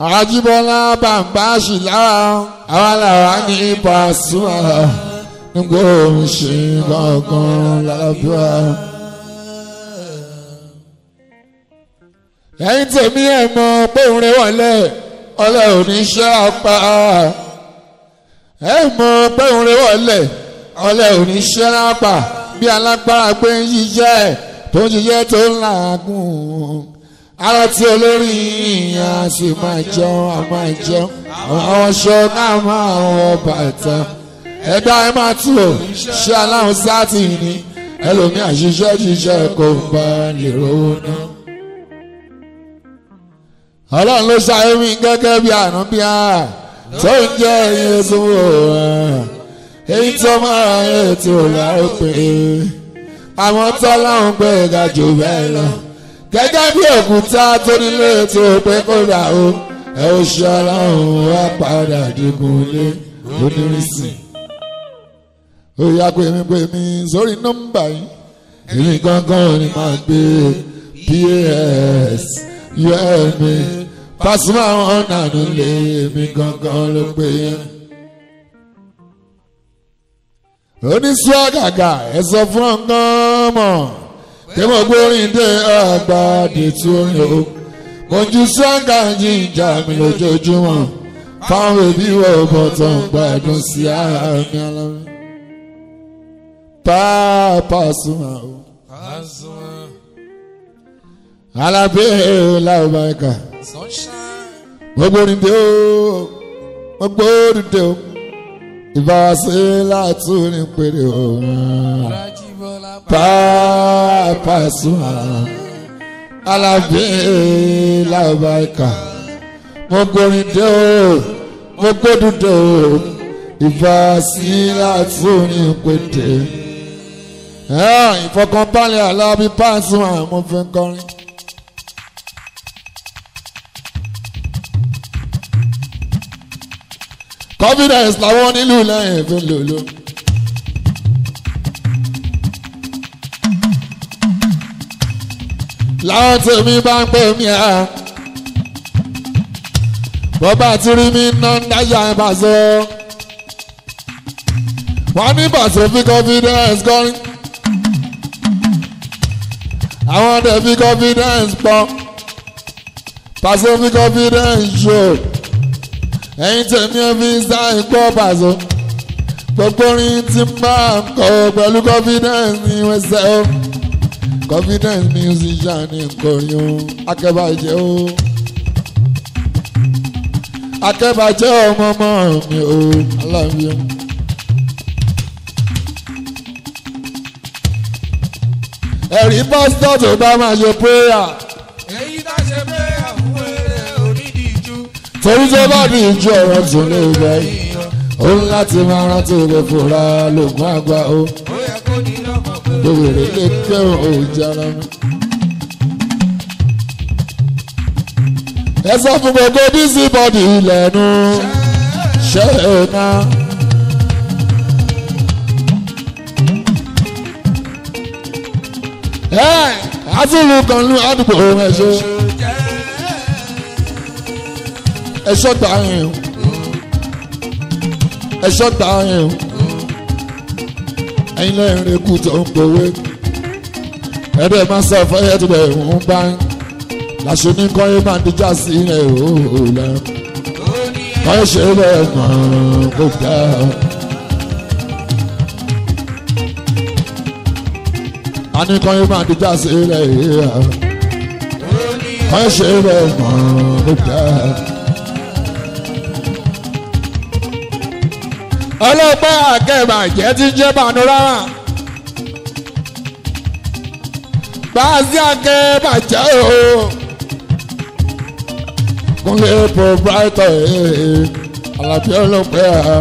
àjíbọ́lá bàbá ṣìlára àwa làwa ní Pasuma nígbà òun ṣe gangan lábíwá. ẹ̀yin tèmi ẹ̀ mọ̀ pé òun rẹ̀ wọlé ọlẹ́ oníṣẹ́ apá ẹ̀ mọ̀ pé òun rẹ̀ wọlé ọlẹ́ oníṣẹ́ apá bí alágbára gbé ń ṣiṣẹ́ tó ń ṣiṣẹ́ tó ń làágùn ara tí olórí ìyá sì máa jẹun a máa jẹun àwọn aṣọ náà máa wọ bàtà ẹ̀dá ẹ máa tù ó ṣé aláhùn sáàtì ni ẹlòmíì àṣìṣe ṣiṣẹ́ kò bá lè rówó náà. ọlọ́run ló ṣàyè mí gẹ́gẹ́ bí àná bí a tó ń jẹ́ ẹyin sówó èyí tó máa ń ètò láòpẹ́ àwọn tọ́láhùn gbé ga jù bẹ́ẹ̀ lọ gẹ́gẹ́ bí òkúta tó nílé tó pé kó dà ó ẹ ó ṣe ọlọ́run wá padà digun lé onírìsì. ó yá pé mi pé mi sórí nọ́mbà yìí èmi gangan ni màá gbé pas yẹ́mi Pasuma wọn nànú lé èmi gangan ló pé yẹn. oníṣẹ́ àgàgà ẹ sọ fún ọ̀gán mọ̀ tí mo gbórin dé àgbàdì tí ó yọ mo ju sọ́ńgà jíjà mi lójoojúmọ́ fáwọn òbí wọ bọ̀tọ̀ gbádùn sí àmì alámi. Pasuma o. Alábẹ́ làbáyíká. mo gbórin dé o mo gbórin dé o ìbáwásí látúni péré o. Pasuma Alábí làbáìkà mo gbórin dé o mo gbódùn dé o ìfà sí látúni pété ìfọkànbalẹ̀ Alábí Pasuma mo fi ń kọrin. confidence làwọn nílùú lẹ́yìn fi ń lò lò. láwọn tèmi bá ń pè mí à bọ́bá tí rí mi ná ń dájà ẹ̀ bá sọ. wọ́n ní bàtò fi confidence kọrin àwọn ọdẹ fi confidence pọ̀ pàṣẹ fi confidence show ẹ̀yin tèmi ẹ̀ fi sáì gbọ́ pàṣẹ gbogbo orin tí máa ń kọ pẹ̀lú confidence ní wẹ́sẹ̀ o confidence musician ní nkọrin o akẹ́bàjẹ́ o akẹ́bàjẹ́ ọmọ ọmọ mi o aláàbí o. ẹ̀rí pásítọ̀ tó bá máa ṣe prayer èyí tá ṣe pé àwọn eré onídìíjú. torí tó bá di ìjú ọ̀rọ̀ tó lè bẹ̀ yìí ó ń láti máa rántí rẹ̀ fòrà lògùn àgbà o ó yẹ kó ní lọ́mọ pé lówèrè lè kẹ́hìn òjàrà mi. ẹ sọ fún gbogbo bísí bọ́dì ilẹ̀nu ṣe é ná. ẹ àtúlù kan lu àdúgbò ẹ̀ṣọ́ ẹ̀ṣọ́ gbà yẹn o ẹ̀ṣọ́ gbà yẹn o ẹ̀yin lẹ́yìn rẹ̀ kú tó ń gbowó ẹ̀rẹ́ máa sọ fẹ́yẹ́ tó bẹ̀ ń bá ń làṣẹ ní kọ́yé máa díjà sí ilẹ̀ òòlù lẹ́ kọ́yé ṣe bẹ́ẹ̀ mọ̀ kó dá. a ní kọ́yé máa díjà sí ilẹ̀ ìhà kọ́yé ṣe bẹ́ẹ̀ mọ̀ kó dá. ọlọ́pàá akẹ́bàjẹ́ ti jẹ́ panorama báàsì akẹ́bàjẹ́ o kúnlẹ̀ proprietor Àlàbí ọlọ́pàá.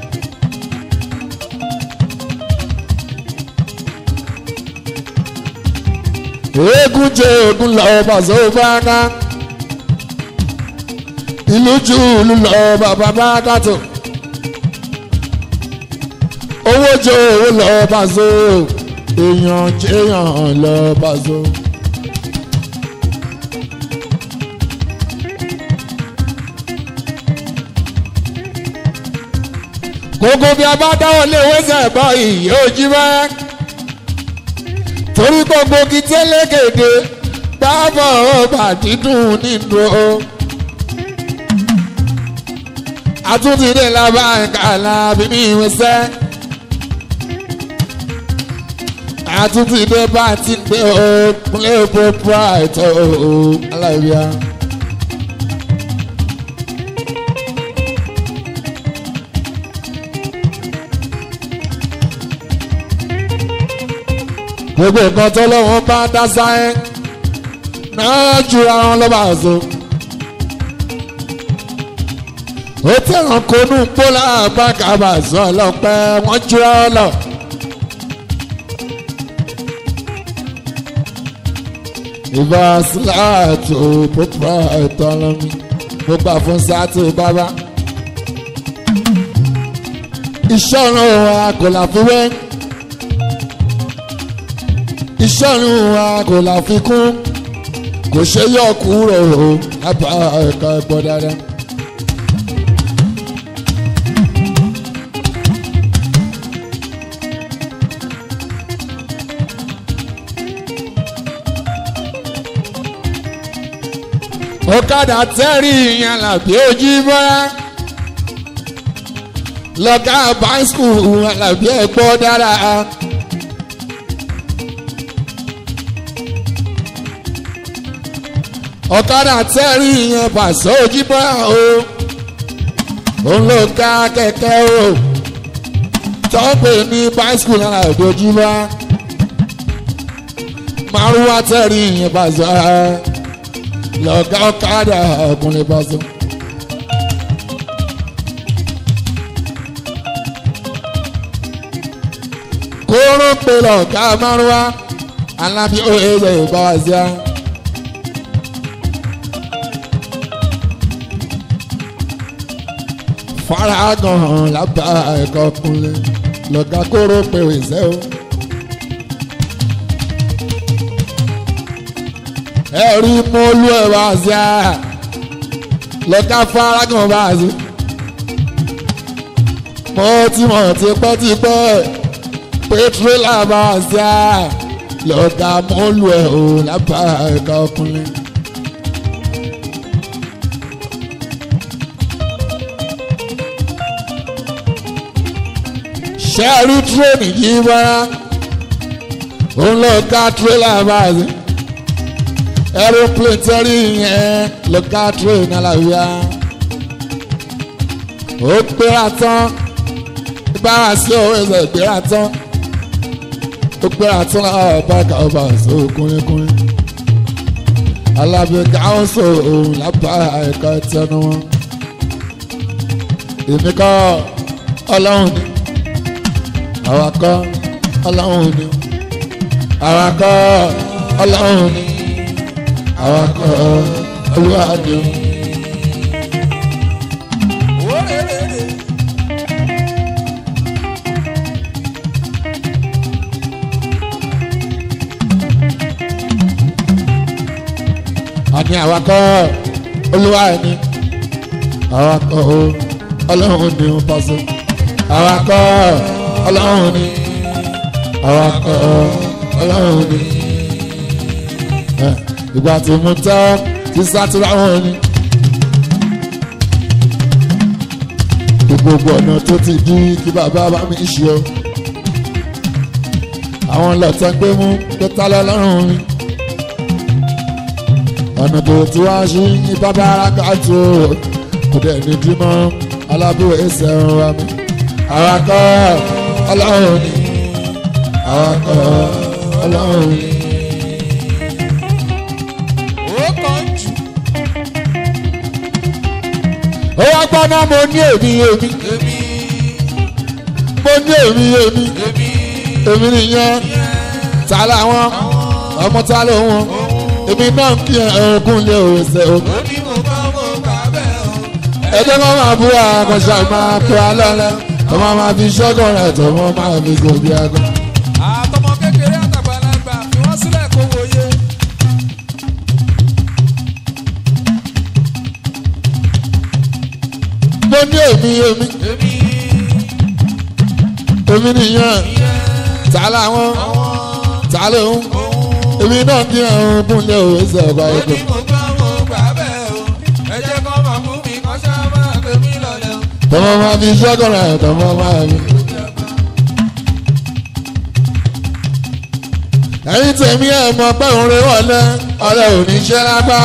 eégún jẹ ogun lọ bàṣọ bàgá ìlú jù ìlú lọ bàbá bàgá tó owó jẹ owó lọ bàṣọ èèyàn jẹyàn lọ bàṣọ. gbogbo bí a bá dáwọ́ lé wẹ́sẹ̀ bọ́ ìyẹ́ ojú bá torí gbogbo kí tẹ́lẹ̀kẹ̀dẹ̀ bábọ̀ ọba dídùn nínú o. àtúntìdé làbá kàlà bíbí wẹ́sẹ̀. àtúntìdé bá ti gbé o kúnlẹ̀ bó bright o aláìbíà. gbogbo nǹkan tó lọ́wọ́ bá dá sáyẹ́ náà jura wọn lọ́ba àzọ. ó tẹ̀wọ̀n konú pólà bákàbà sọ ọlọ́pẹ́ wọ́n jura wọn lọ. ìbá síláàtò púpọ̀ ẹ̀tọ́ lọ́mí gbogbo àfún sáàtì bábá. iṣẹ́ ọ̀run wa kò láfiwé ìṣọ́run wa kò láfikún kò ṣe yọ kúrò o lábá ẹ̀ka ẹ̀gbọ́n dáadáa. ọ̀kadà tẹ́rì ìyẹn làbí ojú bọ́lá lọ́gá báńskù làbí ẹ̀gbọ́n dáadáa. ọ̀kadà tẹ́rì yẹn pàṣẹ òjìbọ́ o òun ló ká kẹ̀kẹ́ o tọ́pẹ̀ ní bicycle náà dojúbọ́ márùwá tẹ́rì yẹn pàṣẹ lọ́gá ọ̀kadà ọkùnrin pàṣẹ. kóró pé lọ́gá márùwá alábí ó ẹ̀yẹ ìbáwá sí i. faragan lábà ẹ̀kọ́ kunlẹ̀ lọ́gà kóró pé ìṣẹ́ o. ẹ̀rí mọ́lú ẹ̀ bá sí a lọ́gà faragan bá sí. mo ti mọ̀ tipẹ́tipẹ́ pé tírélà bá sí a lọ́gà mọ́lú ẹ̀ o lábà ẹ̀kọ́ kunlẹ̀. ṣẹ́ẹ̀rí tírẹ́nì yìí bára òun lọ ká tírélà báyìí aeroplane tẹ́rí yẹn lọ ká tírẹ́nì aláwíyá ó gbéra tán bára sí òun ẹsẹ̀ gbéra tán ó gbéra tán láwọn báàkà ọba àṣọ kúnlẹ́kúnlẹ́ alábẹ́ká ó sọ òun lábá ẹ̀ka tẹnu wọn èmi kọ́ ọlọ́run ni àwa kọ́ ọlọ́run ni àwa kọ́ ọlọ́run ni àwa kọ́ olúwa ni. àní àwa kọ́ olúwa ni àwa kọ́ ọlọ́run ni ó pàṣẹ àwa kọ́ ọlọ́run ni àwa kọ́ ọlọ́run ni ìgbà tí mo tẹ́ ti sátúrà wọn ni gbogbo ọ̀nà tó ti di kí bàbá bá mi ṣe o àwọn lọ́tọ́ gbé mú tó tá lọ́lọ́run mi ọ̀nà tó ti wá sí ní bàbá arákàtó kò dẹ̀ ní dímọ́ alábúrò ẹsẹ̀ wa mi àwa kọ́ ọlọ́run ni àwa kọ́ ọlọ́run ni. ó kàn jù ó wá gbọ́ náà mo ní èmi èmi èmi mo ní èmi èmi èmi èmi nìyẹn ta làwọn ọmọ ta ló wọn èmi náà ń kí ẹ̀ẹ́dẹ́gùn lé òwèsè o. ó ní mo bá mo gbà bẹ́ẹ̀ o. ẹjẹ́ máa máa bú àkànṣe máa pẹ́ alọ́lẹ́ ọmọ máa fi ṣọ́gàn rẹ̀ tó wọ́n máa fi gòbí àgọ́. àtọmọ kékeré àtàgbàlagbà fi wọ́n sílẹ̀ kó wòye. mo ní èmi èmi èmi èmi nìyẹn ta làwọn ta lòun èmi náà kí àwọn kúnlẹ̀ òwe sọ̀rọ̀ ó ní ẹ̀kọ́. mo gbọ́ mo gbà bẹ́ẹ̀ o ẹ jẹ́ kó máa fún mi kó ṣáà máa gbé mi lọ́lẹ̀ o. tọmọ máa fi ṣọ́kọ̀rọ̀ ẹ̀ tọmọ máa fi. ẹ̀yin tèmi ẹ̀ mọ̀ pé òun rè wọlé ọlẹ́ òní ṣẹ́ lápá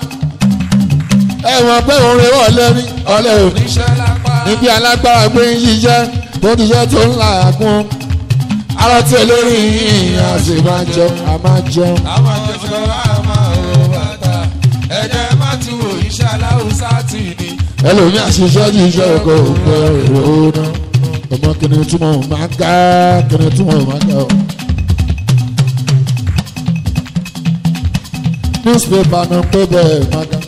ẹ̀ mọ̀ pé òun rè wọlé ní ọlẹ́ òní oníṣẹ́ lápá níbi alágbára gbé ń ṣiṣẹ́ tó ti ṣe tó ń là á kún ara tí olórí yìí a sì máa jẹun a máa jẹun. àwọn jẹjọ àmà ò bàtà ẹ̀jẹ̀ má ti wò iṣẹ́ aláwùsá tì ní. ẹlòmíà ṣiṣẹ́ tí iṣẹ́ ọkọ̀ òkú èrò náà ọmọ kìnìún túmọ̀ máa ń ká kìnìún túmọ̀ máa ń ká o. newspaper náà pé bẹ́ẹ̀ máa ká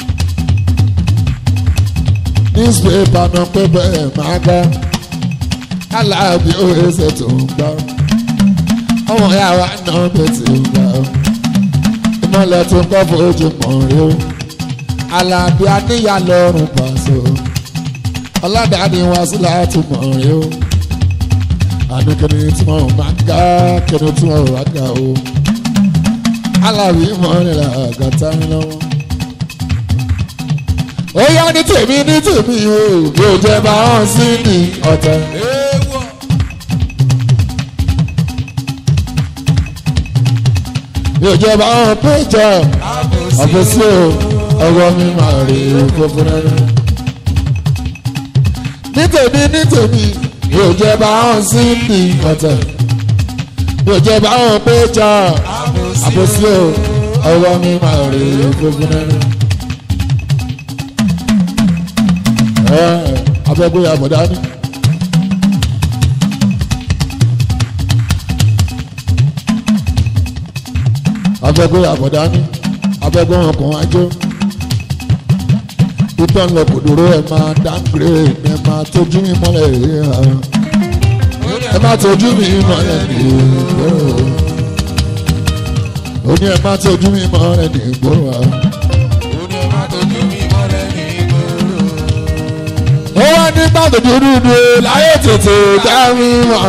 newspaper náà pé bẹ́ẹ̀ máa ká aláàbí òye tó ń gbá ọmọ ìyá wa náà bẹ̀ tí ń gbá ìmọ̀lẹ̀ tó ń kọ́ fojú mọ̀ rí o alábí aníyà lọ́rùn pàṣẹ ọlọ́dàáni wá sí láti mọ̀ rí o àdókòní tí mo máa ń ga kìnìún tí mo wá ga o alábí mọ̀rìnlá àgàtà ń lọ́wọ́. ó yá ní tèmi ní tèmi o yóò jẹ́ bá hàn sí ní ọ̀tẹ̀. èèwọ̀ yóò jẹ́ bá hàn péjọ àbòsí àfẹ́sí o ọwọ́ mi máa rí fúnfún rẹ́rẹ́. ní tèmi ní tèmi yóò jẹ́ bá hàn sí ní ọ̀tẹ̀. yóò jẹ́ bá hàn péjọ àfẹ́sí o ọwọ́ mi máa rí fúnfún rẹ́rẹ́. ẹ abẹ́gbé àbọ̀dá ni. abẹ́gbé àbọ̀dá ni abẹ́gbé ọkàn ajó ìtàn lọ kò dúró ẹ máa dáńgbé ẹ máa tójú mi mọ́lẹ̀ ẹ máa tójú mi mọ́lẹ̀ ní ìgboro ó ní ẹ máa tójú mi mọ́lẹ̀ ní ìgboro ó ní má tójú mi mọ́lẹ̀ ní ìgboro. ó wá nígbà tó dúdú dúró láyé tètè dá mi mọ́.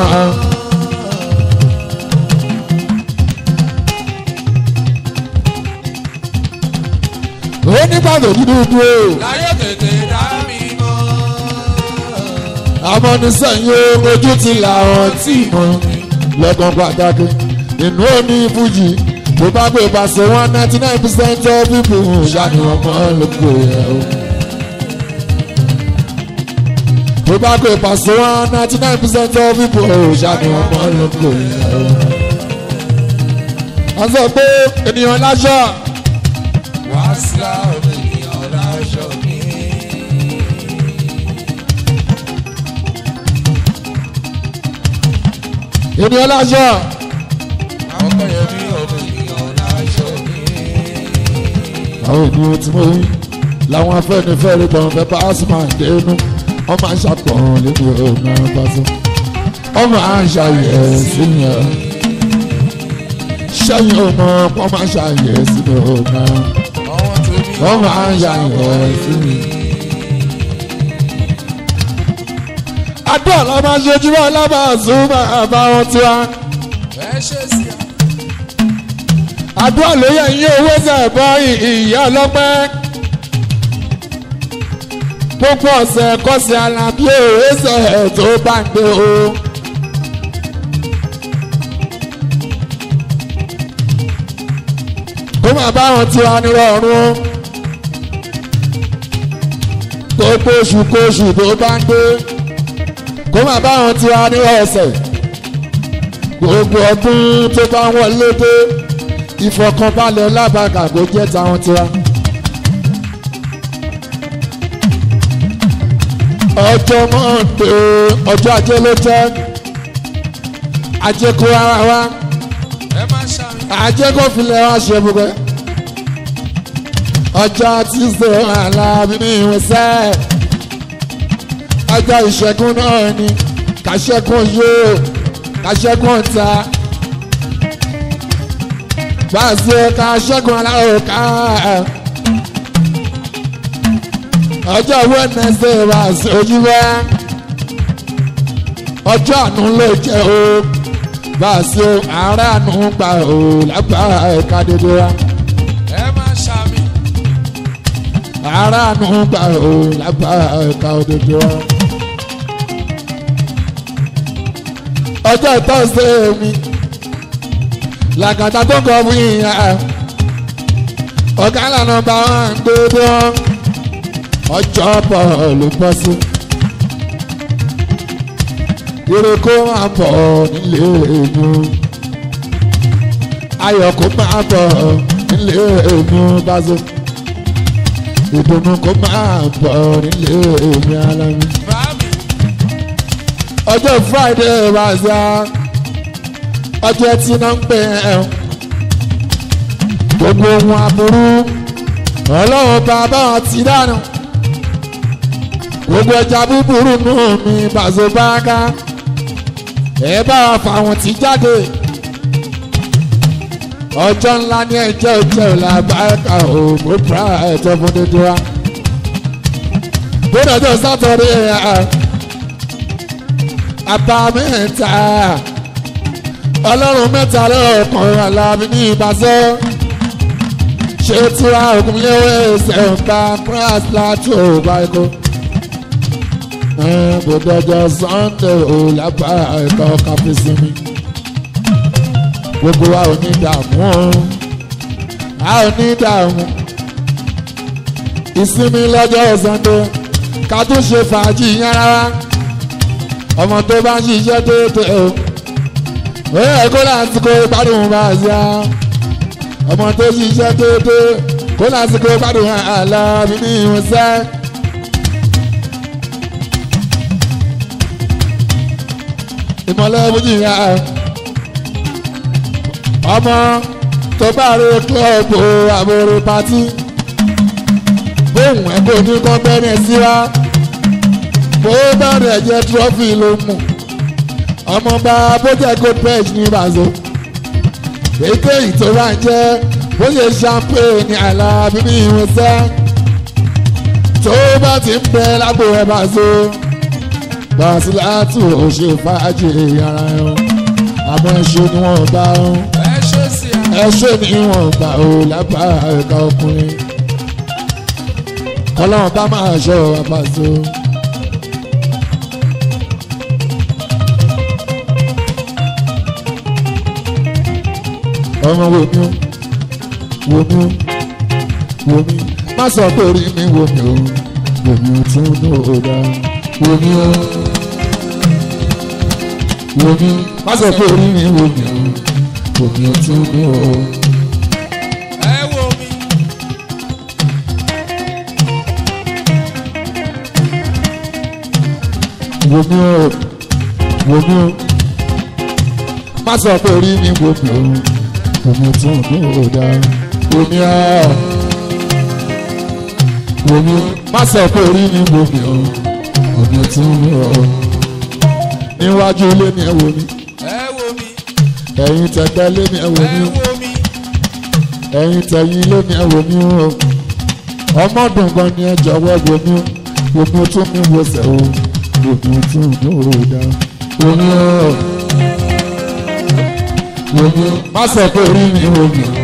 ó nígbà tó dúdú dúró. láyé tètè dá mi mọ́. amọ́nisẹ́yìn ojú ti làwọn tí mọ̀ lọ́gbọ̀n pàtàkì inú omi fújì tó bá gbé pàṣẹ one ninety nine percent of people ṣáàni wọn mọ́ lóko ẹ̀ o. tó bá gbé pàṣẹ one ninety nine percent of people ṣáàni wọn mọ́ lóko ẹ̀ o. wọ́n sọ pé ènìyàn láṣọ wá sílá ènìyàn láṣọ mi. ènìyàn láṣọ àwọn kan yẹn bí ọmọ ènìyàn láṣọ mi. àwọn ènìyàn tí mo rí làwọn afẹ́nifẹ́re kan fẹ́ bá asma dénú wọ́n máa ń ṣàpọ̀n lórí ọ̀nà pàṣẹ wọ́n máa ń ṣàyẹ̀ síyàn sẹ́yìn ọmọ wọ́n máa ń ṣàyẹ̀ sínú ọ̀nà àwọn tèmi wọ́n máa ń ṣàyẹ̀ síyàn. àdúrà la máa ń ṣe jùlọ lábàásùn bàbá wọn tiwa ẹ ṣe sí i. àdúrà ló yẹ yín owó sẹ̀bọ̀ ìyá ọlọ́pẹ́ gbogbo ọ̀sẹ̀ kọ́sẹ̀ alábí òwe sẹ̀ tó bá ń gbé o. kó máa bá wọn tiwa nírọ̀rùn gbogbo oṣù kóṣù tó bá ń gbé kó máa bá wọn tiwa nírọ̀ọ̀sẹ̀ gbogbo ọdún tó bá wọlé dé ìfọkànbalẹ̀ lábàgà kò jẹ́ táwọn tiwa. ọjọ́ mọ́ndé ọjọ́ ajé ló jẹ́ ajé kó ara wa ẹ má ṣàmì. ajé kó filẹ̀ wá ṣe gbogbo ẹ̀. ọjọ́ tíṣe alábí ní ìwẹ̀sẹ̀ ọjọ́ ìṣẹ́gun náà ni kàṣẹ́gun yóò kàṣẹ́gun ta gbàṣẹ kàṣẹ́gun aláwọ̀ ká ọjọ́ wẹ́nẹsẹ̀ wà sójú wá ọjọ́ àánú ló jẹ́ o bá a ṣe àárẹ̀ àánú gbà o lágbára ẹ̀ka dédé wa ẹ máa ṣàmì. àárẹ̀ àánú gbà o lágbára ẹ̀ka dédé wa. ọjọ́ ìtọ́sẹ̀ mi làkàtà tó ń kọ́ fún yìnyín ọ̀gá ìlànà bá wọn gbé bí wọn ọjọ́ bọ̀ ló bọ́ sí. ire kó máa bọ̀ nílé èmi ayọ̀ kó máa bọ̀ nílé èmi báṣọ ìdùnnú kó máa bọ̀ nílé èmi alámi. Bàmí. ọjọ́ friday wá sí a ọjọ́ tí náà ń pè é gbogbo ohun aburú ọlọ́run bàbá wọn ti dànù gbogbo ẹja búburú nù mí bàzó báńká ẹ bá wa fà wọn ti jáde ọjọ́ ńlá ní ẹjẹ́ òjẹ́ òlà báńká ò mú pra ẹjọ́ fún dédé wa bóde ọjọ́ sátọ̀dé àbámẹ́ta ọlọ́run mẹ́ta lọ́kàn alábí ní ìbàzọ́ ṣe tura ògúnléwé ṣẹ̀ǹpa pras láti òbá ẹ̀kọ́. bòdòjọ sunday ò lábá ẹ̀kọ́ káfí sinmi. gbogbo wa ò ní dààmú o a ò ní dààmú. ìsinmi lọ́jọ́ sunday ká tún ṣe fàájì yẹn rárá. ọmọ tó bá ń ṣiṣẹ́ déédéé o. ó yẹ kó láti kó gbádùn bá a ṣe á ọmọ tó ṣiṣẹ́ déédéé kó lásìkò gbádùn àlá mi ní ìwọ̀nsẹ́. ìmọ̀lẹ́ bójú ya ọmọ tó bá rí kílọ̀bù àbúrò pátí bóun ẹ̀ kò ní kọ́ bẹ́ẹ̀ sí wa bó bá rẹ̀ jẹ́ trọ́fì ló mú ọmọ bá bójẹ́ gold page ní ìbàzọ́ èkéyìí tó bá ń jẹ́ bó ṣe champagne àlàbí ní ìwọ̀nsẹ́ tó bá ti ń bẹ lágbo ẹ̀ bá so Bàsílátù ò ṣe fàájì ara ẹ̀ àmọ́ ẹ̀ṣẹ̀ ni wọ́n bá ń ẹ ṣe sí a. ẹ̀ṣẹ̀ ni wọ́n bá ò lápá ẹ̀ka ọkùnrin ọlọ́run bá máa ṣọ́ àpàṣọ. ọmọ wo mi o wo mi o wo mi má sọ pé orí mi wo mi o wo mi o tún ní òòdà wo mi o wo mi má sọ pé orí mi wo mi o wo mi o tún ní òòdà. ẹ wo mi. wo mi o wo mi o má sọ pé orí mi wo mi o wo mi o tún ní òòdà wo mi o wo mi o má sọ pé orí mi wo mi o wo mi o tún ní òòdà níwájú ilé mi ẹ wo mi ẹ wo mi. ẹ̀yin tẹ̀gbẹ́ ilé mi ẹ wo ẹ mi wo mi. ẹ̀yin tẹ̀yìn ilé mi ẹ wo mi o ọmọdún gan ni ẹ jọ̀wọ́ wo mi o wo mi o tún mi wo sẹ̀ o wo mi o tún ní òòdà wo mi o wo mi o má sọ pé orí mi wo mi o.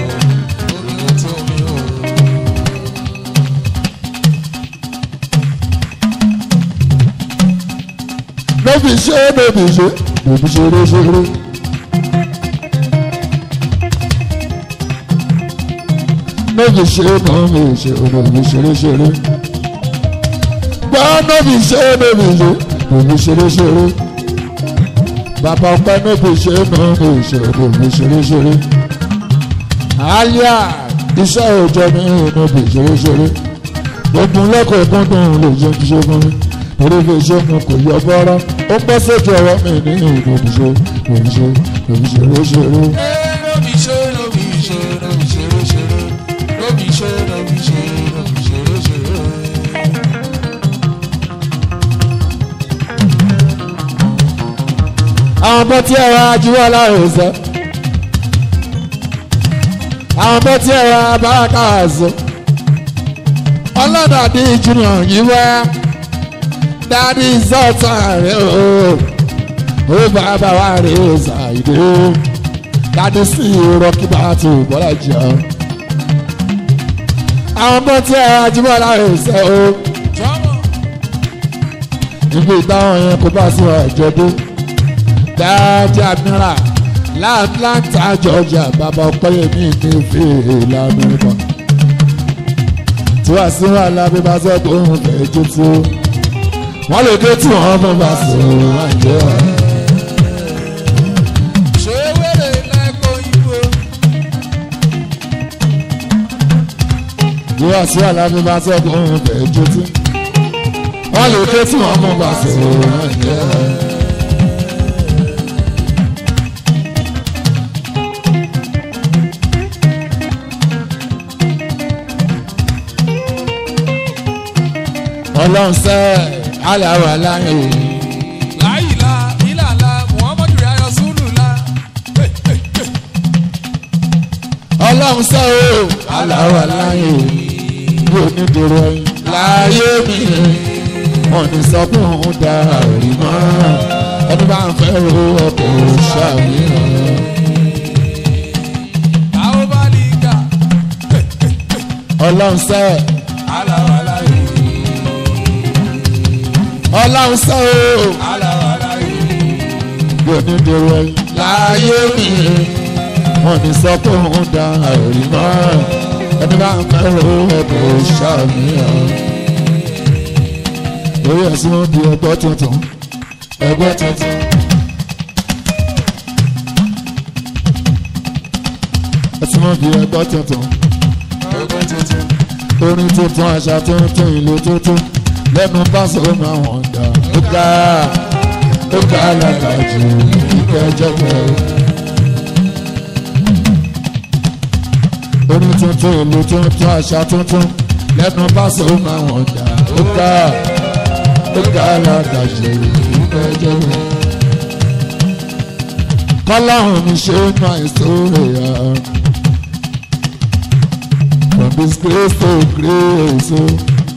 lóbi ṣe lóbi ṣe lóbi ṣeré ṣeré. lóbi ṣe lóbi ṣe lóbi ṣeré ṣeré. gbọ́ lóbi ṣe lóbi ṣe lóbi ṣeré ṣeré. bàbá ọpẹ́ lóbi ṣe lóbi ṣe lóbi ṣeré ṣeré. àlíà iṣẹ́ òòjọ́ mi lóbi ṣeré ṣeré. gbogbo lẹ́kọ̀ọ́ gbọ́dọ̀ lè jẹ́ kí ṣe fún mi orí fi ṣe mu kò yọ bọ́rọ́ ó pẹ́ sójú ọwọ́ mi ní ìdòdìṣe ìdòdìṣe ìdòdìṣe lóṣèré. lóbi ṣe lóbi ṣe lóbi ṣeré ṣeré lóbi ṣe lóbi ṣe lóbi ṣeré ṣeré. àwọn ọmọ tí ẹ̀rọ ajíwọ́ láàrin sọ àwọn ọmọ tí ẹ̀rọ abáraká àzọ ọlọ́dàdí junior yìí wá dádì sọ́ọ̀tà rẹ̀ o ó bàbá wa rè é ṣàìdé dádé sí rọ́kì bá tó bọ́lá jẹ́ ọ́. àwọn ọmọ tí ẹ ajímọ̀lá rẹ̀ ṣe o jọ́mọ̀ ibi ìdáhùn yẹn kó bá sí ọ̀jọ̀dún dáadáa mìíràn láàtúntà georgia bàbá ọpẹ́yẹmí ní fèèrè lamẹ́ríkà tí wàá sí wàhálà bí bá sọ pé òun fẹ́ jó tó wọ́n lè dé tí wọ́n fẹ́ bá sọ àjẹ́ wa. ṣé wèrè lẹ́kọ̀ọ́ ìbò tí wàá sí wàhálà bí bá sọ pé òun fẹ́ jó tó wọ́n lè dé tí wọ́n fẹ́ bá sọ àjẹ́ wa. ọlọ́run sẹ́ aláwọ̀ aláyọ̀ láyìlá ìlàlá muhammadu rayọ sùlùlá ọlọ́run sẹ́ o aláwọ̀ aláyọ̀ bí onídìrí ẹyin láyé mi wọn ní sọ pé òun da àrí mọ́ ẹni bá ń fẹ́ ro ọkọ̀ ṣàmìíràn àwọn bá lè gà ọlọ́run sẹ́ aláwàlá yìí ọlọ́run sẹ́ o aláwàlá yìí bí onídìrí ẹyin láyé mi wọn ní sọ pé òun da àrí mọ́ ẹni bá ń fẹ́ ro ọkọ̀ ṣàmìíràn. lórí ẹ̀sùn wọn di ẹgbẹ́ tuntun ẹgbẹ́ tuntun. ẹ̀sùn wọn di ẹgbẹ́ tuntun ọgbẹ́ tuntun orin tuntun àṣà tuntun ìlú tuntun lẹ́nu báṣọ máa wọ̀n dà ó ga ó ga alágbàjù kíkẹ́ jẹ́gbẹ́. orin tuntun ìlú tuntun àṣà tuntun lẹ́nu báṣọ máa wọ̀n dà ó ga ó ga alágbàjù kíkẹ́ jẹ́gbẹ́. kọ́láhùn mi ṣe é máa ń sóòrè yá. From disgrace to grace, oh.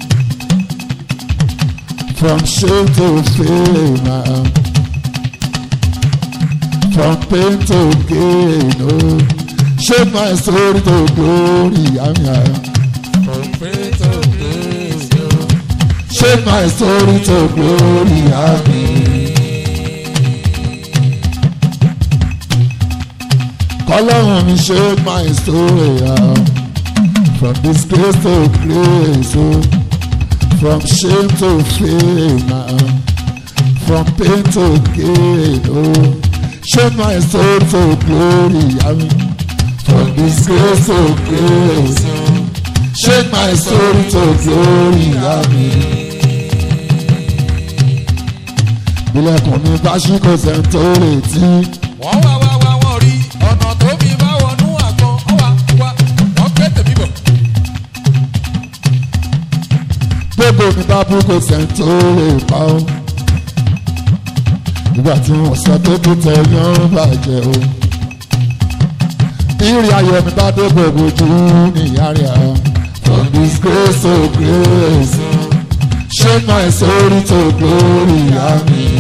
from shame to fame, ah. from pain to gain. Oh. Shape my story to glory, ah, yeah. ọgbẹ́ tó gbé sí o. shape my story to glory. ah. Kọ́lọ́run mi shape my story. Ah. From disgrace to grace, oh. from shame to fame, uh, from pain to gain, oh. Shape my soul to glory, I mean, from disgrace to grace, oh. Shape my soul to glory, I mean. Ilẹ̀kùn mi bá ṣí kò sẹ́ni tó retí. wọ́n wá wá wá wọ́n rí ọ̀nà tó fi bá wọnú àgbọn ọ̀wá wá wọ́n gbé tèmi bọ̀. gbogbo mi bá bú kò sẹ́ni tó lè pa ó. ìgbà tí wọ́n sọ pé kó tẹ yán bàjẹ́ o. ìrì ayọ̀ mi bá dé gbogbo ojú níyà rẹ̀ á. from disgrace to grace shake my soul to glory àmín.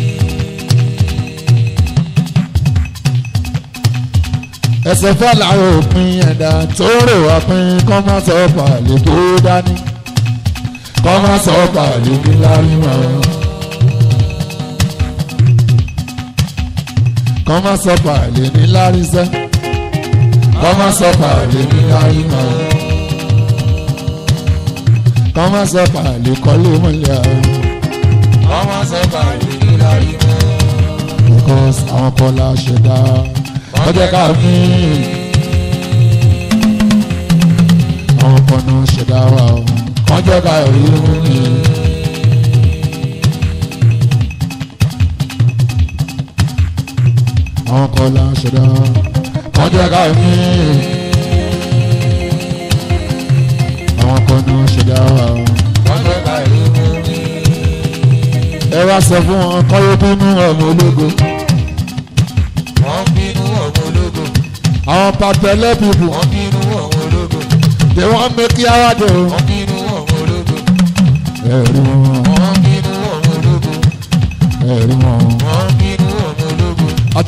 ẹsẹ̀ fẹ́ làwọn òpin ẹ̀dá tó rò wá pín kọ́ má sọ pàlẹ́ tó dání kọ́ má sọ pàlẹ́ ní láríwá. kọ́ má sọ pàlẹ́ ní láríṣẹ́ kọ́ má sọ pàlẹ́ ní láríwá. kọ́ má sọ pàlẹ́ kọ́lé mọ́lẹ̀ àwọn. wọ́n máa sọ báyìí ní láyé mọ́. because àwọn kan la ṣẹ̀dá ọjọ́ ká mí. àwọn kan náà ṣẹ̀dá wa o ọjọ́ ká rí mi. àwọn kan la ṣẹ̀dá ọjọ́ ká mí. àwọn kan náà ṣẹ̀dá wa o. ọjọ́ báyìí mú mi. ẹ wá sọ fún wọn kọ́yọ́ bínú ọmọ ológo. wọ́n bínú ọmọ ológo. àwọn pàtẹ́lẹ́ bìbù wọ́n bínú ọmọ ológo. they wan make yawa dey o. wọ́n bínú ọmọ ológo. ẹ̀rí wọn wọ́n bínú ọmọ ológo. ẹ̀rí wọn wọ́n bínú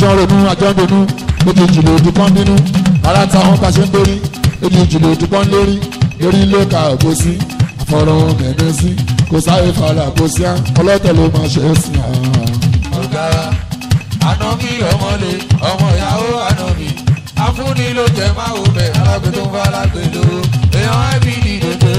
àjọ ronú àjọ ń donú lójú ìjìnlẹ̀ ojú kan bínú ara táwọn bá ṣe ń dórí lójú ìjìnlẹ̀ ojú kan lórí lórí ló ka òbó sí àfọ̀rọ̀ ohun mẹ́rin sí kò sáré fara kò sí á ọlọ́tẹ̀ ló máa ṣe é sí à. ọ̀gára ànábì ọmọlé ọmọ ìyàwó ànábì afúnni ló jẹ máa wò bẹ alágbè tó ń bá alágbè lówó èèyàn ẹbí dìde.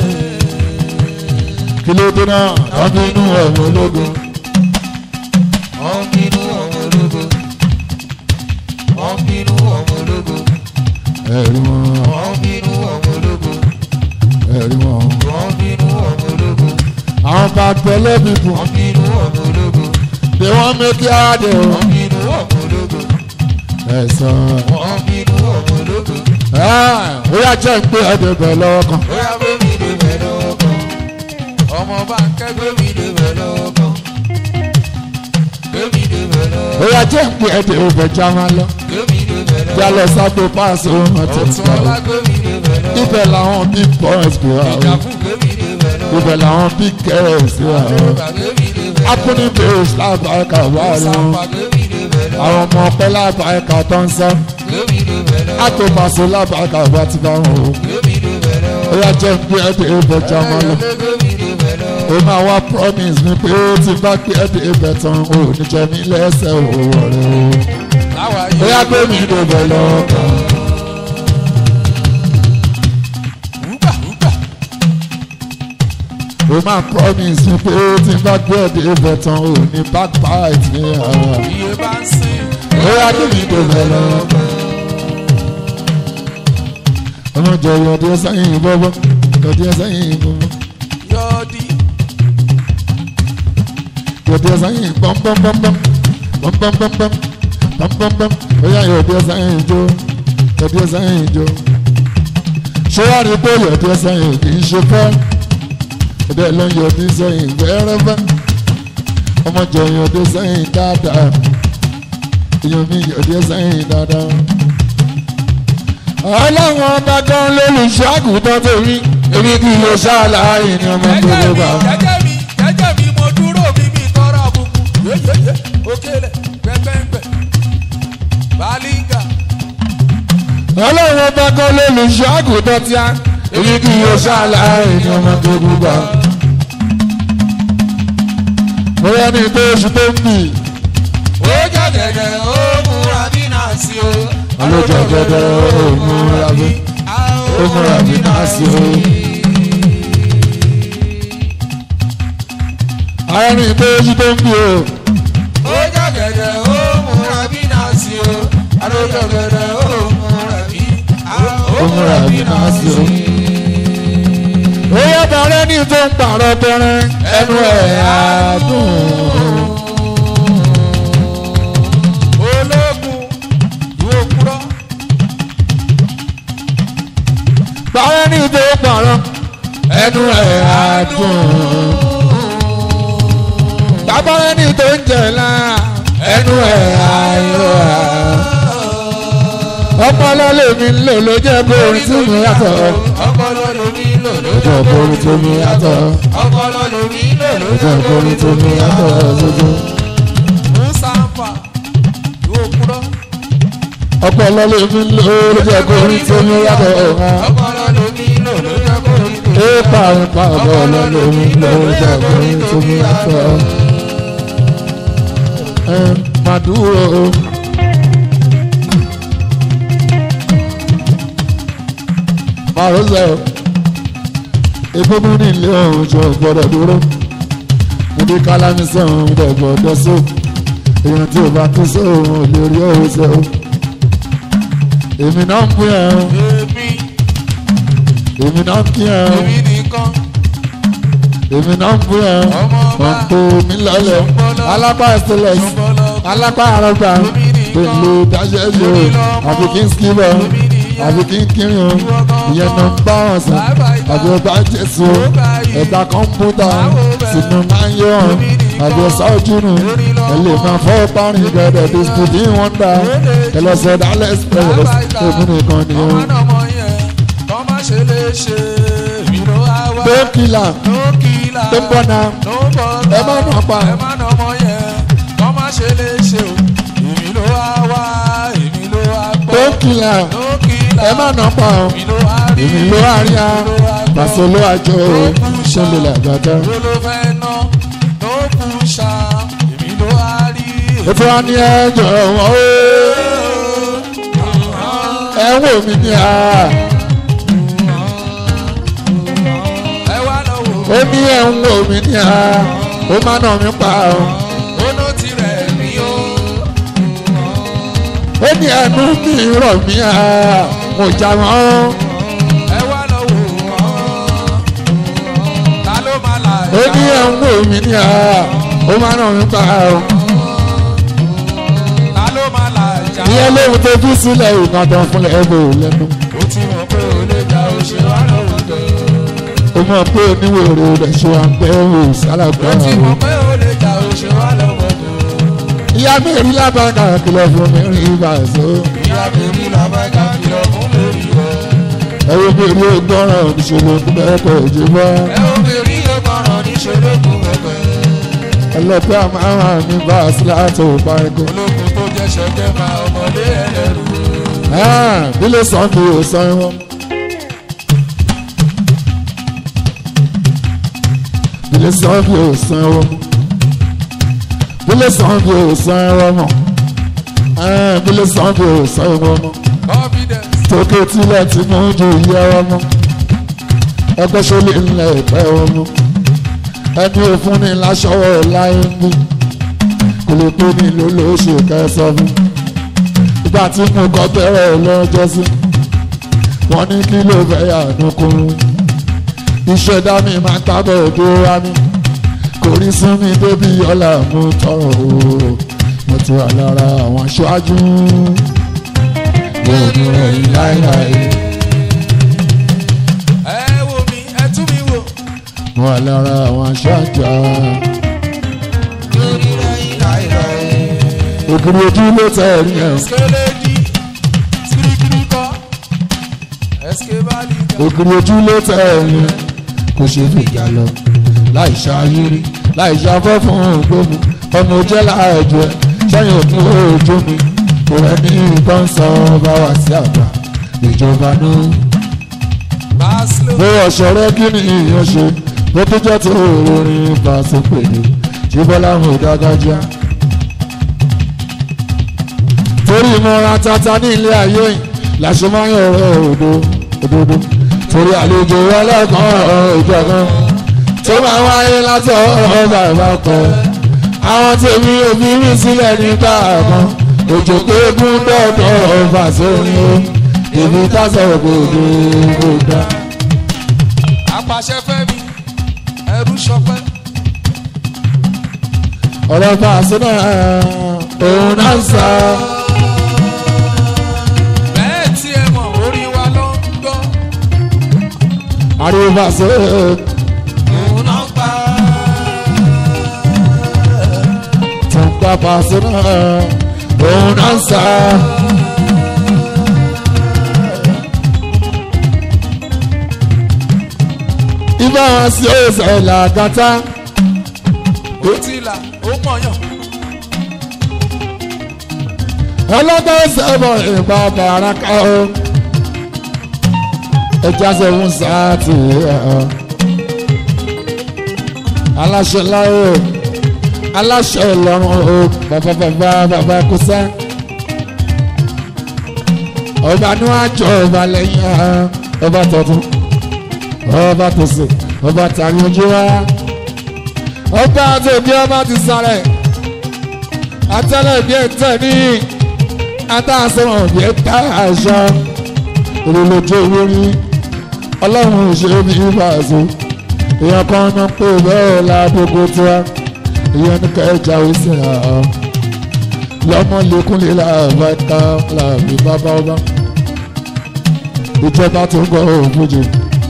kí ló dé náà wọ́n bínú ọ̀hún ológun wọ́n bínú ọmọ ológo wọ́n bínú ọmọ ológo ẹ̀rí wọn wọ́n bínú ọmọ ológo ẹ̀rí wọn. wọ́n bínú ọmọ ológo àwọn bá pẹ̀lẹ́ bíbù wọ́n bínú ọmọ ológo ni wọ́n mẹ́kí àdé o. wọ́n bínú ọmọ ológo ẹ̀sán wọ́n bínú ọmọ ológo ó yà jẹ́ ń pé ẹ̀dẹ̀ bẹ̀ lọ́wọ́ kan. bóyá bébí lè bẹ̀ lọ́wọ́ kan ọmọ bá ń kẹ́ bébí lè bẹ̀ lọ́wọ́ kan bébí lè bẹ̀ lọ́wọ́ ó yà jẹ́ ń pé ẹ̀dẹ̀ bẹ̀ já máa lọ. bébí lè bẹ̀ lọ́wọ́ já lọ sábò páàsì ohun àti ọ̀tún ìtura ọlá o. bébí lè bẹ̀ lọ́wọ́ ibẹ̀ làwọn big boys gbé wa o. ìjà fún bébí lè bẹ̀ lọ́wọ́ ibẹ̀ làwọn big girls gbé wa o. àdúrà bébí lè bẹ̀ lọ́wọ́ akúni bèrè lábàáká wà ní o. sàpà bébí lè bẹ̀ lọ́wọ́ àwọn ọmọ ọpẹ lábàáká tó ń sọ. bébí lè bẹ̀ lọ́wọ́ àtòpàṣẹ lábàáká wà ti bá wọn o. bébí lè bẹ̀ lọ́wọ́ ó yà jẹ́ ń pé ẹ̀dẹ̀ bẹ̀ já máa lọ. bébí lè bẹ̀ lọ́wọ́ ó máa wá promise mi pé ó ti bá pé ẹ̀dẹ̀ ibẹ̀ tán ò ní jẹ mí lẹ́sẹ̀ òwò rẹ̀ o. láwa ó yá pé mi ló bẹ̀ lọ́kàn. wúgbà wúgbà ó máa promise mi pé ó ti bá pé ẹ̀dẹ̀ ibẹ̀ tán ò ní backbite ní ara. iye bá ń sìn ó yá pé mi ló bẹ̀ lọ́kàn. ọmọ jọ yọdí ẹ sẹ́yìn bọ́bọ́ yọdí ẹ sẹ́yìn bọ́bọ́ yọ̀ọ́dí yọdí ẹ sẹ́yìn pọ́npọ́npọ́npọ́n pọ́npọ́npọ́npọ́n pọ́npọ́npọ́n ó yá yọdí ẹ sẹ́yìn jó yọdí ẹ sẹ́yìn jó. ṣé wàá rí pé yọdí ẹ sẹ́yìn kì í ṣe fẹ́ ẹ̀dẹ̀ ló ń yọdí sẹ́yìn wẹ́rẹ́fẹ́ ọmọ jọ yọdí sẹ́yìn dáadáa èèyàn mi yọdí sẹ́yìn dáadáa. ọlọ́run ọba gan lólùṣọ́ àgùntàn tèmi èmi kì í lọ ṣáàlàyé ni ọmọ tó ló bá. jẹ́jẹ́ mi jẹ́jẹ́ mi mo dúró mi mi tọrọ àbùkù yéyéyé òkèlè gbẹgbẹgbẹ bàlíngà ọlọ́run ọba kan lólùṣọ́ àgùntàn tí a èmi kì í yọ ṣáàlàyé ní ọmọ tó gbúgbà. bóyá ní tó oṣù tó ń bì ó jẹ́gẹ̀dẹ̀ ó múra bí náà sí o. Àlejò gẹ́gẹ́ ó múra bí ó múra bí náà sí o. ara ní tó oṣù tó ń bì o ó jẹ́gẹ̀dẹ̀ ó múra bí náà sí o. àlejò gẹ̀dẹ̀ ó múra bí ó múra bí náà sí o. ó yẹ bàrẹ́ ní tó ń pààrọ̀ bẹ̀rẹ̀ ẹnu ẹ̀ á dùn. ológun ìwé òkúrọ́ bàrẹ́ ní tó ń pààrọ̀ ẹnu ẹ̀ á dùn. bàbá ẹni tó ń jẹ lá ẹnu ẹ̀ ayọ̀ à. ọpọlọ lèmi ń lò ló jẹ́ bórin tí mi yàtọ̀. ọpọlọ lomi lò ló ló jẹ́ bórin tí mi yàtọ̀. ọpọlọ lomi lò ló ló jẹ́ bórin tí mi yàtọ̀ ṣoṣo. musanfa ìwé òkúrọ́ ọpọlọ lèmi ń lò ló jẹ́ bórin tí mi yàtọ̀. ọpọlọ lomi lò ló jẹ́ kórìí tó ó parí pa ọpọlọ lèmi ń lò ló jẹ́ bórin tí mi yàtọ̀. ẹ máa dúró. márùsẹ̀ ìgbógun ní ilé ọ̀hún jọ gbọ́dọ̀ dúró mo dé kálámi sọ̀hún dẹ̀ gbọ́dọ̀ só èèyàn tí ò bá tó sóhun ò lè rí òun sọ èmi náà ń pín ẹ̀ ọ́ èmi èmi náà ń kí ẹ̀ ọ́ èmi nìkan èmi náà ń pín ẹ̀ ọ́ ọmọ ọba wọ́n tó mi lọ́lẹ̀ alápá ẹsẹ̀lẹ̀sì alápá àrọ́gbà pẹ̀lú dáṣẹ́ ṣe o àfi kí n skibọ̀ àfi kí n kiri o ìyẹn náà ń bá wọn sàn àbí ọba jésù o ẹ̀dá kọ́mpútà sínú máa ń yọ ọ́n àbí ọ̀sá ojú nù ẹ lè máa fọ́ parin gẹ̀dẹ̀ dispute in wonder ẹ lọ sọ dálẹ̀ express èmi nìkan ni o. ọmọ ọmọ yẹn kọ́ má ṣe lè ṣe èmi ló wá wá tó kìlà ló kìlà tó ń bọ̀ náà ló bọ̀ ẹ má nà pa ẹ má nà ọmọ yẹn kọ́ má ṣe lè ṣe o èmi ló wá kìlà lókìlà ẹ má nà pa ọ́ èmi ló wá rí èmi ló wá rí a pàṣẹ ló wá jọ o ṣe lè làgbàdá. ló ló fẹ́ ná ló kù ṣá èmi ló wá rí ètò wa ní ẹjọ́ wọn o ẹ wò mí ní a ẹ wá lọ wò ó ní ẹ ń wò mí ní a ó má nà mí pa ọ́ ó ló ti rẹ̀ mí o ó ní ẹnu mi rọ̀ mí a mo jà wọ́n ẹ wá lọ wò wọ́n ta ló máa là ó ní ẹ ń wò mí ní a ó má nà mí pa ọ́ ta ló máa là já ìyẹn lóhun tó fi sílẹ̀ ìgbàdàn fúnlẹ̀ ẹ̀ bò lẹ́nu ó ti mọ̀ pé ó lè gba òṣè wá lọ́wọ́ tó ó mọ̀ pé oníwèrè rẹ̀ ṣe wà ń bẹ́ ò sálàgbà ó ti o. mọ̀ pé ó lè gba òṣè wá lọ́wọ́ tó ìyá mi rí lábàgà kìlọ̀ fún mi rí ìbàzó ìyá bèbí làbájá kìlọ̀ fún lórí rẹ̀. ẹ̀rọ mi rí ọgbọ́ràn ìṣòro bẹ́ẹ̀ kò jí bọ́ ẹ ó bèrè ọgbọràn níṣòro kù pẹpẹ. ẹlẹ́pẹ́ àmàrà mi bá a sí láti òpá ẹ̀kọ́. ológun tó jẹ́ ṣẹ́gẹ́ máa ọmọdé ẹlẹ́rù. bílé sàn kì í sàn wọn. bílé sàn kì í sàn wọn. bílé sàn kì í sàn wọn mọ̀. bílé sàn kì í sàn wọn mọ̀. confidence tókè tilẹ̀ tí mo ju iye wọn mọ́ ẹgbẹ́ sólè ńlẹ̀ ìpẹ́ wọn mọ́ ẹni òfun ni láṣọwọ́ láyé ń bí kò lè pé ní ló ló ṣe kẹsàn fún ìgbà tí mo kọ́ bẹ̀rẹ̀ lọ́jọ́ sí wọ́n ní kí ló fẹ́ yà nùkúrú ìṣẹ̀dá mi máa ń tábọ̀ ojú wa mi kò rí sún mi débi ọ̀la mú tọrọ o mo ti wà lára àwọn aṣáájú yóò ní ròyìn láéláé. ẹ wo mi ẹ tún mi wò. mo wà lára àwọn aṣáájú lórí rẹ̀yìn láìláì. ògiri ojú ló tẹ ẹ̀rí ẹ̀ skeledi kirikiri kọ eskebali kọ. ògiri ojú ló tẹ ẹ̀rí ẹ̀ kò ṣe fìjà lọ láì ṣàyírí láì ṣàfẹ́ fún ògbómi ọmọ jẹ́ láàjọ ẹ̀ sẹ́yìn òkun ojú mi kò rẹ̀ ní ìbọn sọ bá wà sí àgbà ìjọba náà. baslo bó ọ̀ṣọ́rẹ́ kí ni ìyẹn ṣe bó tó jẹ́ tó orin pàṣẹ pèlè tí bọ́lá ń hò dágájá. torí ìmọ̀ràn tata ní ilé ayé yìí làṣẹ máa ń yọ̀rọ̀ òdo òdodo torí àlejò ẹlẹ́kan ìjọ kan tó máa wáyé látọ̀ ọ̀rọ̀ bàbá kan àwọn tèmi òbí rí sílẹ̀ nígbà kan òjò pé gún dọ́dọ̀ ọ̀fà sórí o èmi tásọ̀rọ̀ gbòdò gbòdà. apàṣẹ fẹmi ẹrú sọpẹ ọ̀rọ̀ bá a sọ́nà òun náà ń sá. bẹ́ẹ̀ tí ẹ mọ̀ orí wa ló ń gbọ́ ariwo bá a sọ òun náà pa tó ń gbà bá a sọ́nà òun náà ń sá. ibà wọn sí ọ̀sẹ̀ làgàtà ó ti là ó mọ̀yàn ọlọ́gbọ́n sẹ́bọ̀ ìgbà bàràkà o ẹja sẹ́wọ̀n sáàtì ẹ̀ aláṣẹ láyò aláṣẹ ìlọrun o bàbá bàbá bàbá kúsá ọba ní wàá jọ ọba lẹ́yìn ẹ̀ ọba tọ̀tún ọba tòsí ọba tàrí ojú wa ọba àtẹ̀bí ọba ti sáré àtẹlẹ bí ẹ tẹ ní adáṣẹ́wọ̀n bí ẹ tá aṣọ ìrìnlójú owó rí ọlọ́run ṣe bí ìbáṣọ èèyàn kan náà pé bẹ́ẹ̀ ládógó tiwa èèyàn ní kẹjà òsì àá lọ́mọ lẹ́kúnlé làbá ká làbí bàbá ọba ìjọba tó ń gbọ́ òfújì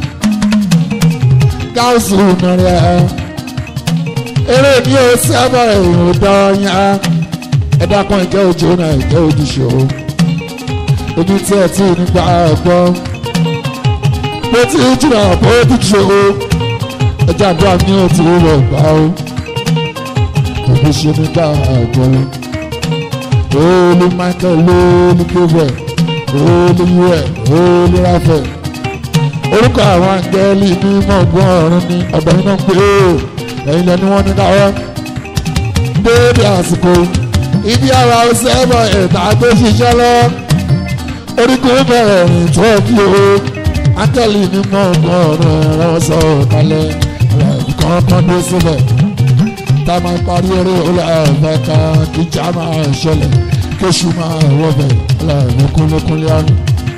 gáàsì mẹ́rin ẹ̀ eré mi ò sábà ìrìn dọ́ọ̀yà ẹ̀dá kan ìjẹ́ òjò náà ìjẹ́ ojúṣe o ibi tí ẹ ti nígbà gbọ́ bó ti jìnnà bó ojúṣe o ẹjẹ́ àdúrà mi ò ti rọ̀ gbà o òbí ṣe nígbà gbọ́ olú michael ló ní gbogbo ẹ̀ olùwẹ̀ olùrafẹ̀ orúkọ àwọn àǹgẹ́lì ní mọ̀gbọ́n ọ̀run ní ọ̀dọ̀ iná pé ó ẹ̀yin lẹ́ni wọ́n ní káwọ́ déédéé àsìkò ibi ara ọsẹ ẹ̀bọ̀ ẹ̀ta tó ṣiṣẹ́ lọ orígun bẹ̀rẹ̀ rìn tó bí o áńgẹ́lì ní mọ̀gbọ́n ọ̀run ẹ̀rọ sọ kalẹ̀ kan kan dé síbẹ̀ tá a máa parí eré ọlọ́ọ̀fẹ́ kan kíjà máa ṣẹlẹ̀ kéṣù máa wọ̀bẹ̀ ọlọ́ọ̀fẹ́ kúnlékúnlé àrùn.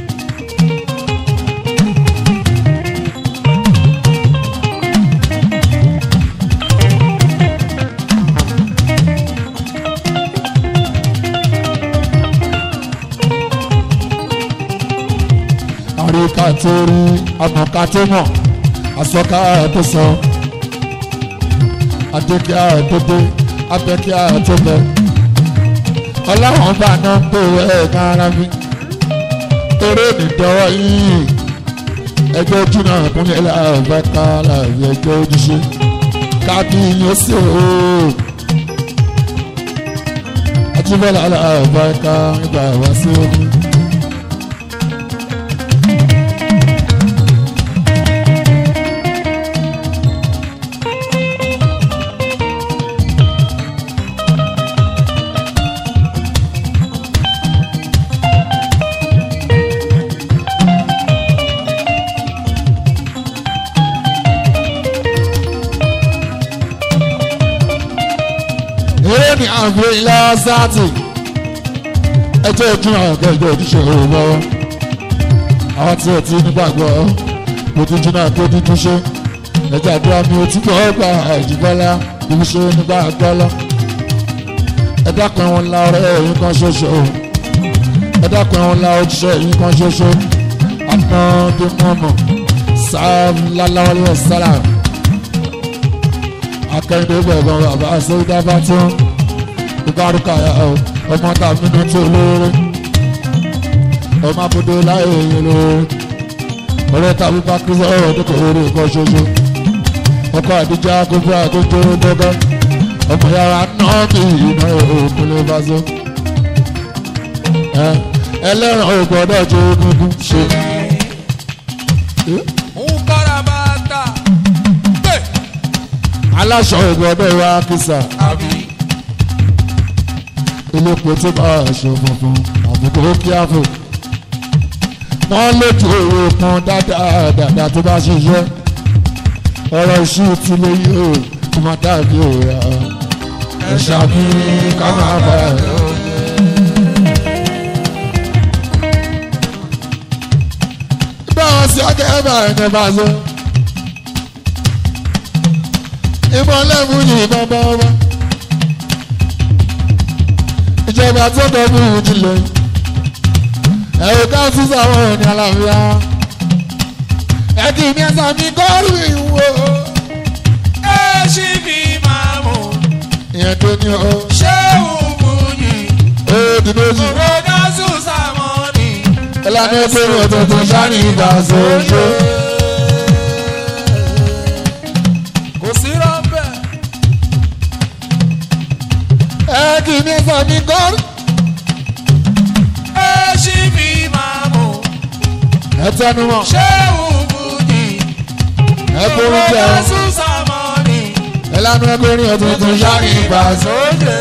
àríkà tó rí àmọ̀ká tó mọ̀ àsọ̀ká tó sọ adékíá tó dé abẹ́kíá tó bẹ ọlọ́run bá náà ń pè ẹ̀ kára mi eré nìdọ́wọ́ yìí ẹgbẹ́ ojú náà kúnlẹ̀ láàbẹ̀ ká láàbẹ̀ ẹgbẹ́ ojúṣe kábí yóò sì ó àtúbọ̀lá láàbẹ̀ ká nígbà wá sí omi. eré ní àgbẹ̀ ilá sáàtì ẹjọ́ ìdúrà ọ̀gá ìjọ ojúṣe òun lọ́wọ́ àwọn tí ò ti nígbàgbọ́ kò tún jìnnà tó dídú ṣe ẹjọ́ àdúrà mi ò túbọ̀ gba àìjìbọ́lá ìbí ṣe nígbàgbọ́ lọ ẹ dákun ẹ̀wọ̀n ńlá ọ̀rẹ́ ẹ̀yìn kan ṣoṣo ẹ dákun ẹ̀wọ̀n ńlá ojúṣe ẹ̀yìn kan ṣoṣo àná bí mọ́mọ́ sáà lálẹ́ sára akẹ́yìndé gbẹ̀gbọ́n bàbá sẹ́yìndá bá tí wọ́n ìbárúkà ọmọ tàbí ní tí olóore ọmọ abúdó láyé èyí olóore ọ̀rẹ́ tàbí bá kí sọ́rọ̀ dípò orí nǹkan ṣoṣo ọkọ àdíjà gbogbo àtúntò dọ́gọ́ ọmọ yàrá náà kì í iná òkúlé bá so ẹlẹ́ràn ò gbọ́dọ̀ tó egungun ṣe. ń kára máa ta pé aláṣọ ò gbọ́dọ̀ wá kìsà. àbí elépo tó bá aṣọ funfun àbùkù kí á fò wọ́n lójú owó kan dáadáa dáadáa tó bá ṣiṣẹ́ ọ̀rọ̀ iṣu ti lè yí o kó má dàbí òòrà ẹ̀ṣà mi ká máa bá a lọ. báwọn sí akẹ́kọ̀ọ́ ẹ̀yẹ bá ṣe ìbọn lẹ́mú yìí bá bá wá ìjọba tó tọ́jú ìjìnlẹ̀ ẹ̀rọ ká tún sáwọn òní àlàáfíà ẹ̀kí mi ẹ̀sà mi kọ́rù ìwò ẹ ṣì fi máa mú ìyẹn tó ní o ṣé òògùn yìí ó di méjì kòrónà sùn sàmọ́nì. ìlànà ìpinnu ọ̀tọ̀ọ̀tọ̀ sáré ìgbà sójú. kò sí rọ́bẹ̀. ẹ̀kí mi ẹ̀sà mi kọ́rù ẹ ṣì fi máa mú ẹ̀tẹnumọ̀ ṣé òògùn yìí ẹ̀kúrú jẹ́ kòrónà sùn sàmọ́nì. ìlànà ìpinnu ọ̀tọ̀ọ̀tọ̀ sáré ìgbà sójú. sóde.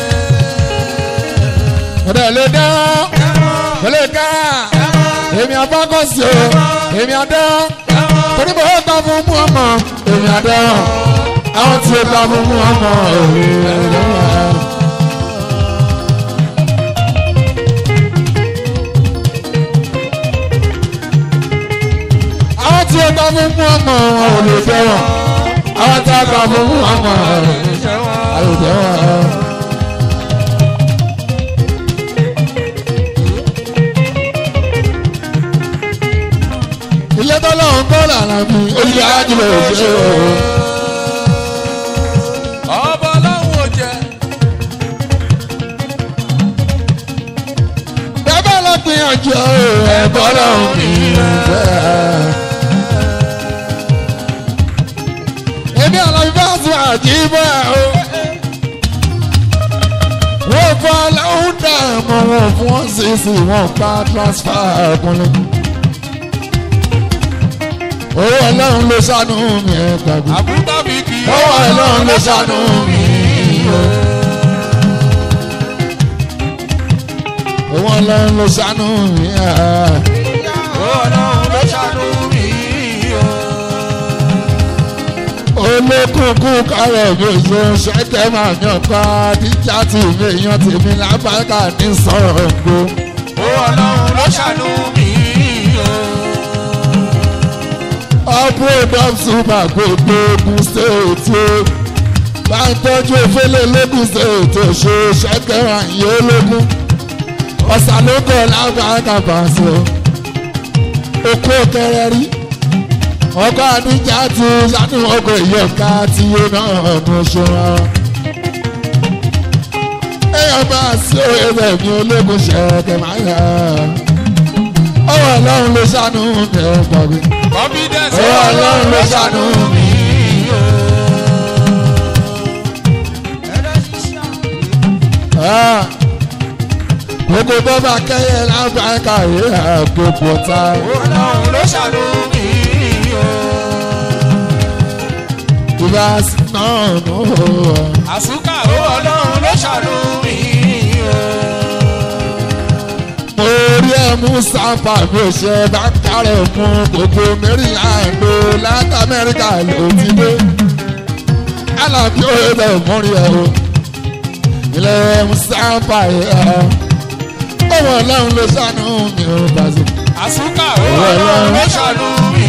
ọ̀dẹ̀ lè dá kò lè dá èmi abákọ̀sí o èmi adá torí bó ó ta fún mú ọmọ èmi adá àwọn tí ó ta fún mú ọmọ èmi adá. àwọn tí ó ta fún mú ọmọ wọn ò lè fẹ́ràn àwọn tí ó ta fún mú ọmọ wọn ò lè fẹ́ràn. ilé tọ́lọ́run kọ́ làrá mi olùyẹ ajílẹ̀ òṣè o. ọba ọlọ́run ò jẹ́. bẹ́ẹ̀ lọ gbìyànjú ẹ̀bọ́ lọ́run mi bẹ́ẹ̀. èmi àlàyé bá sùn àjíbọ̀ o. wọ́n fọ́ ọlọ́run dá mọ wọn fún wọn sì sì wọn pa transfer ọkùnrin. owó ọlọ́run ló ṣàánú mi ẹ gbàgbé. àbúrò mi kì í. owó ọlọ́run ló ṣàánú mi. owó ọlọ́run ló ṣàánú mi. ọlọ́run ló ṣàánú mi. olókùnkù kárọ̀ mi ò ṣe ṣẹ́kẹ́ máa yan ká díjà tì mí èèyàn tèmi lábàkà ní sọ̀rọ̀ gbó. ọlọ́run ló ṣàánú mi. upload of super gbogbo ogun state o bá ń tọ́jú efele lógun state o ṣe ṣẹ́kẹ́ àyè ológun ọ̀sánlógún lábàkà pàṣẹ okó kẹrẹ rí ọkọ àdújà ti sanu ọkọ ìyọ̀ká tí yé náà ọdún ṣọ́ra. èèyàn máa sí òye mi ológun ṣẹ̀kẹ̀ máa yà á. ọwọ́ ọlọ́run ló ṣàánú mi ẹ̀ gbàgbé. confidence ọwọ́ ọlọ́run ló ṣàánú mi. gbogbo bọ́bá kẹ́yẹ lábàákà yìí àgbègbè ta. ọlọ́run ló ṣàánú mi. ìbá náà nù. àsúkà ọlọ́run ló ṣàánú mi. mo rí ẹ mú sáfà mi ò ṣe bá kárẹ̀ fún gbogbo maryland o láti amẹ́ríkà ló ti dé. alábí ó yẹ bẹ́ẹ̀ múrí ẹ o. ilé mú sáfà yẹ ẹ. ọmọ ọlọ́run ló ṣàánú mi ò bàzẹ́. àsúkà ọlọ́run ló ṣàánú mi.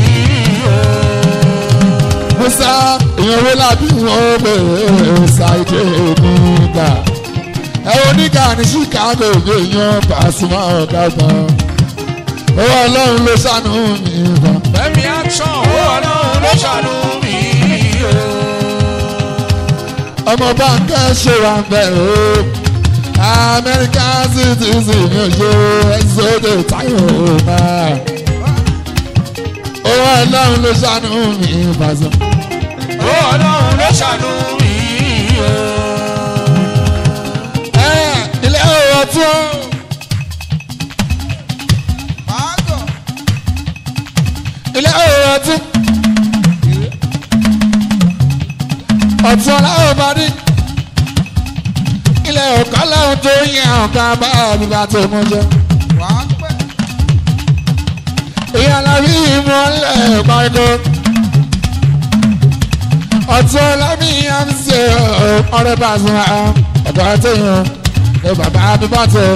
musa èèyàn wo lábí wọn bèrè ṣàìdè nígbà ẹ oníkà ní chicago bí èèyàn Pasuma ọ̀gá gan owó ọlọ́run ló ṣàánú mi gan. fẹ́mi action ọlọ́run ló ṣàánú mi. ọmọ báńkẹ́ ṣe wà ń bẹ̀ o amẹ́ríkà citizen mi ò ṣe ẹ̀sọ́dẹ̀ táyọ̀ náà owó ọlọ́run ló ṣàánú mi bàzọ́. ọlọ́run ló ṣàánú mi. ẹ ilé ọ̀rọ̀ tún. ilé ọ̀rọ̀ ọtún ọtún ọláwọ̀ bá dé ilé ọ̀kọ́ láwọn tó yẹ ọ̀gá bá àbíbá tó mú jẹ. ìyá alábí ìmọ̀lẹ̀ pàgọ́ ọtún ọlábí àmì ọ̀rẹ́ bá a sọ ọ̀gá tó yàn ẹ bàbá àbíbá tó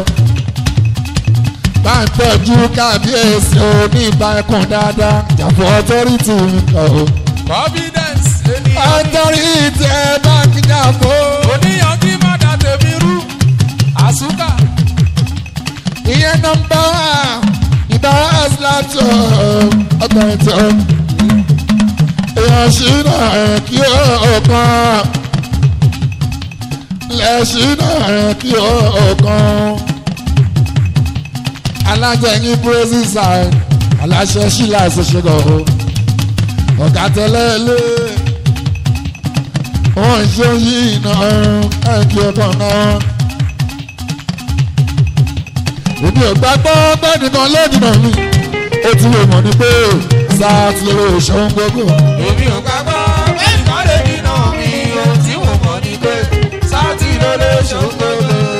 bá ń tọ́jú kábíyèsí oní ìbárakùn dáadáa jàpọ̀ ọtọ́rìtì ọ̀. confidence ènìyàn. ọtọ́rìtì ẹ bá ń jàpọ̀. oníyan kí má da tèmi rú. àsúkà ìyẹn nọmba ìbára ẹ̀sìlátọ̀ ọtọ́rìtì ọ̀. èèyàn ṣìnà ẹ̀ kí ó kàn. lẹ́ṣìnà ẹ̀ kí ó kàn alájẹyìn brazil side aláṣẹ ṣílá ìṣẹṣẹgọ o ọ̀gá tẹ́lẹ̀ lé wọ́n ṣe yí iná ẹ̀kí ọkàn náà. èmi ò gbàgbọ́ bẹ́ẹ̀ni kan lẹ́dìnà mi ó ti lè mọ̀ ní pé sáà ti lè ṣòun gbogbo. èmi ò gbàgbọ́ bẹ́ẹ̀ kọ́ lè dínà mi ohun tí mo mọ̀ ni pé sáàtì ló lè ṣògbọ́n.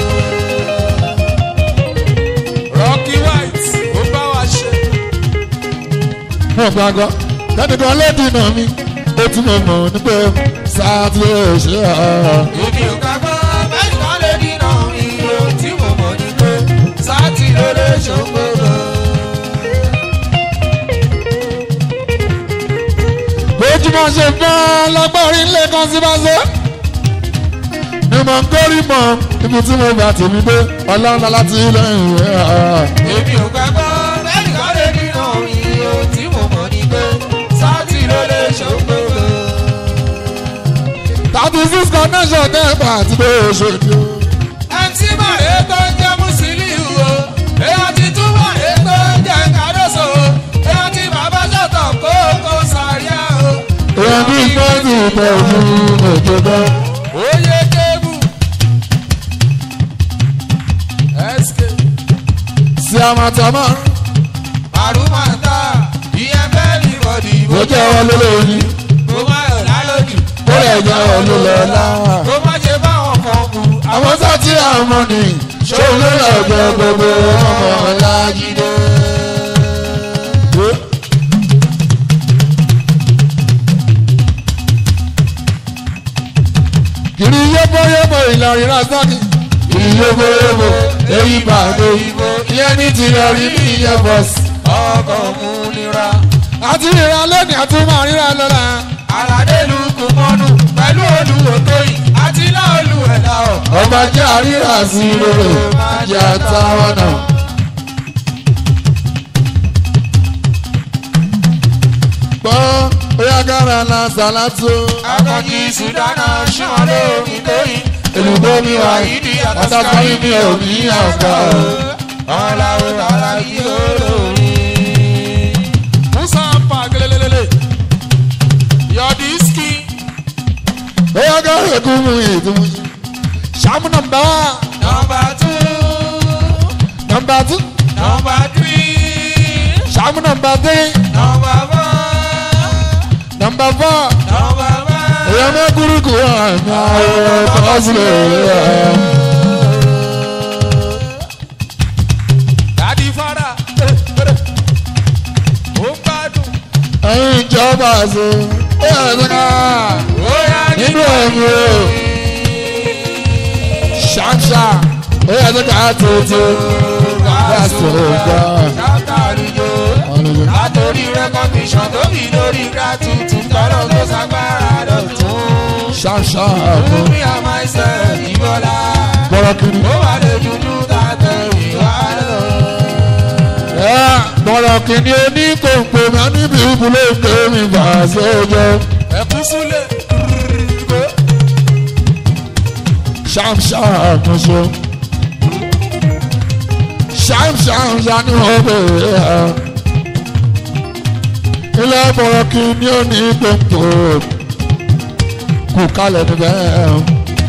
Rocky White ó bá wa ṣe. mo gbàgbọ́ bẹ́ẹ̀ni kan lẹ́dìnà mi ó ti lè mọ̀ ní pé sáà ti lè ṣe ọ́. èmi ò gbàgbọ́ bẹ́ẹ̀ kọ́ lè dínà mi ohun tí mo mọ̀ ni pé sáàtì ló lè ṣògbọ́n. bójúmọ̀ ṣe fẹ́ lọ́gbọ́rin lẹ́kan sí bá ṣe. ni mo ń kórì mọ́ ibi tí mo bá tèmi dé ọlọ́run láti lẹ́yìn rẹ̀. èmi ò gbàgbọ́ bẹ́ẹ̀ kọ́ lè dínà mi ohun tí mo mọ̀ ni pé sáàtì ló lè ṣògbọ́n. thirty six connection tẹ́ẹ̀bà àti bó o ṣe di o. ẹtí màrè tó ń jẹ́ Musiliu o èèyàn ti tún màrè tó ń jẹ́ Kàdóso o èèyàn ti bàbá ṣọ̀tọ̀ kókó sàríà o. èèyàn bí fẹ́ẹ̀sì ìtọ́jú òjò bẹ́ẹ̀. oyè kébù tamatama Màrúmàtà ìyẹn bẹ́ẹ̀ ní bọ̀dì ó jẹ́ wọn lólórí Kó má yọ̀ lálójì. ó lè jẹ́ wọn lólọ́lá. Kó má ṣe báwọn kan kú. àwọn sátì àmọ́ ni ṣòun ló lọ gbẹ gbogbo ọmọ ọlájídé. kiri yóbóyóbó ìlọrin lásánì kiri yóbóyóbó èyí bàdé ìbò ìyẹn ní tìlọrí ní ìyẹn bọ́sì. Ọkọ̀ mú nira. àti ríra lónìí àti máa ríra lọ́la. Àlàdélu kò mọ́nu pẹ̀lú olùwò tó yìí àti náà olùwẹ̀dá ọ̀. ọba jẹ́ àríra sí rere máa jẹ́ àtàwọn náà. gbọ́ bóyá gára la sàlátó. Akọ̀jì Sùdánà ṣán lómi tó yìí. èlùbọ́ mi wà yìí àtàkọ́rí mi ò ní àgbà. Ọ̀làwọ̀ tààrà yìí olórí. Musa pa gelelelele. Yọ̀dí ski. bóyá gára èkó mu ìdúró. sàmú nọmba Nọmba tú. nọmba tú Nọmba tírí. sàmú nọmba tírì Nọmba fọ́. nọmba fọ́. Nọmba fọ́. èèyàn mẹ́kúrú kù àmì àwọn ọ̀tọ́sílẹ̀ rẹ̀. Dádì fara. Ó ń gbádùn. ẹ̀yin ìjọba àṣẹ ó yà sẹ́ka Ó yá nínú ẹ̀mí o ṣáṣá ó yà sẹ́ka tuntun láti ọgbà Ṣàtàlùjọ. Látòrí rẹ́kọ̀míṣàn tó bí lórí gratitude tọ́lọ́ tó ṣàgbára dọ̀tún. ṣáṣá Fún àbọ̀ mi àmọ́ ẹsẹ̀ ìbọ̀lá. bọ́lá kiri. Ó wà lè dúdú tàtẹ̀ ìwà lọ. ẹ bọ́lá kiri oní kòǹkò mi níbi ìbúlé kéwì bá a ṣe jẹ Ẹ̀kú súlẹ̀. ṣáṣá àkóso ṣáṣá ni wọ́n bẹ̀rẹ̀ ẹ̀. ilé bọ́lá kiri oní kòǹkò kù kalẹ̀ níbẹ̀ ẹ̀.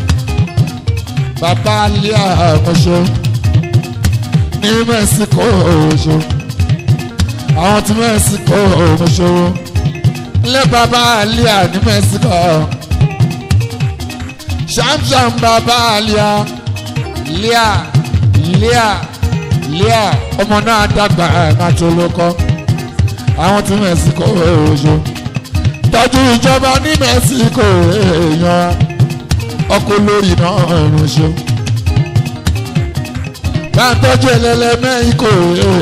bàbá alẹ́ àkóso ní mẹ́síkò ọ̀ṣọ́ àwọn tí mẹ́síkò ọ̀ṣọ́ ilé bàbá alẹ́ ní mẹ́síkò ṣàmṣàm bàbá alẹ́ lẹ́à lẹ́à lẹ́à ọmọ náà dàgbà àti olókọ́ àwọn tí mẹ́síkò ọ̀ṣọ́ tọ́jú ìjọba ní mẹ́síkò èèyàn ọkọ̀ lórí náà ránṣẹ́ bá ń tọ́jú ẹlẹ́lẹ́mẹ́ ikọ̀